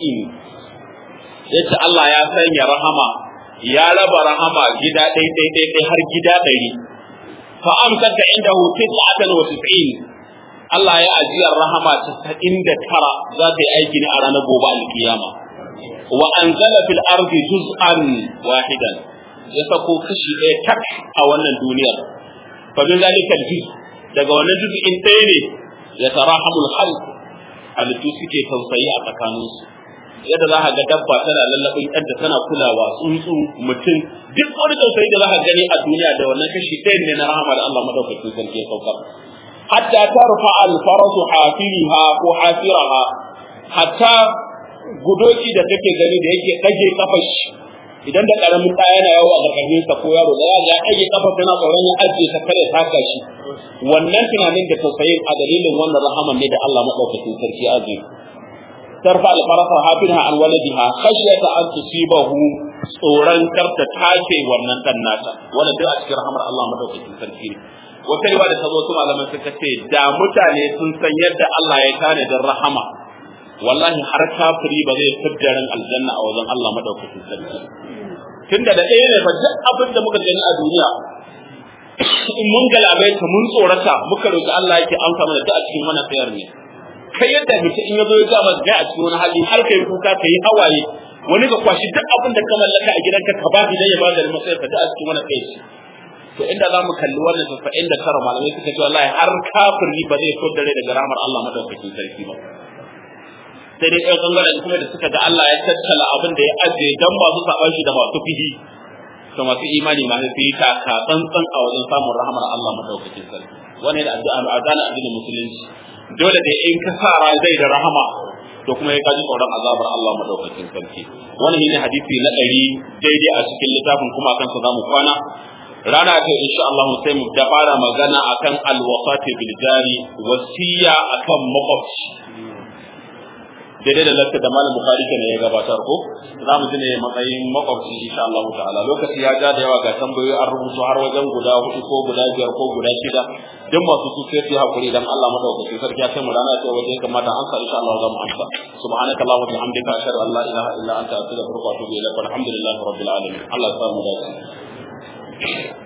yace Allah ya sanya rahama ya raba rahama gida ɗai ɗai ɗai ɗai har gida ɗari fa amsaka indahu tis'atan wa tis'in Allah ya ajiyar rahama tasa'in da tara za ta yi aiki ne a ranar gobe alkiyama wa anzala fil ardi juz'an wahidan ya sako kashi ɗaya tak a wannan duniyar fa min zalika juz daga wannan juz'in ɗaya ne ya tarahamul khalq halittu suke tausayi a tsakaninsu yadda za ka ga dabba tana lallabin yadda tana kulawa tsuntsu mutum duk wani tausayi da za ka gani a duniya da wannan kashi ɗaya ne na rahama da Allah madaukakin sarki ya saukar hatta tarfa al-farasu hafiriha ko hafiraha hatta gudoki da kake gani da yake ɗage kafar shi idan da karamin ɗa yana yawo a ƙarƙashin sa ko yaro da ya ɗage kafa tana tsoron ya ajiye ta kare taka shi wannan tunanin da tausayin a dalilin wannan rahaman ne da Allah madaukakin sarki ajiye ترفع الفرس حافرها عن ولدها خشية أن تصيبه tsoron karta take wannan dan nata wanda duk a cikin rahamar Allah madaukakin sarki ne wata riwa da ta zo su malaman suka ce da mutane sun san yadda Allah ya kane da rahama wallahi har kafiri ba zai fidda ran aljanna a wajen Allah madaukakin sarki tunda da ɗaya ne fa duk abin da muka gani a duniya in mun galabaita mun tsorata muka roki Allah yake amsa mana duk a cikin wannan tsayar ne kai yadda mutum in ya zo ya gama ga a cikin wani hali har kai kuka ka yi hawaye wani ka kwashi duk abin da ka mallaka a gidanka ka ba shi dan ya bada matsayin ka da a cikin wani kai shi to inda za mu kalli wannan tafa'in da kara malamai suka ce wallahi har kafiri ba zai so dare daga ramar Allah madaukakin sarki ba sai dai ɗan ɓangaren kuma da suka ga Allah ya tattala abin da ya ajiye dan masu saɓan shi da masu fihi to masu imani masu fi ka ka tsantsan a wajen samun rahamar Allah madaukakin sarki wannan da addu'a a gane addinin musulunci dole da in ka sa rai zai da rahama to kuma ya kaji tsoron azabar Allah madaukakin sarki wannan shine hadisi na ɗari daidai a cikin littafin kuma akan sa zamu kwana rana ta insha Allah sai mu da fara magana akan alwafati bil jari wasiya akan makwabci daidai da lafta da malam bukhari kenan ya gabatar ko za mu ji ne matsayin makwabci insha Allah ta'ala lokaci ya ja da yawa ga tambayoyi an rubutu har wajen guda hudu ko guda biyar ko guda shida duk masu su sai su hakuri dan Allah madaukakin sarki ya kai mu rana ta waje kamata an sa insha Allah za mu amsa subhanaka allahumma wa bihamdika ashhadu an la ilaha illa anta astaghfiruka wa atubu ilaik walhamdulillahi rabbil alamin Allah ya samu dace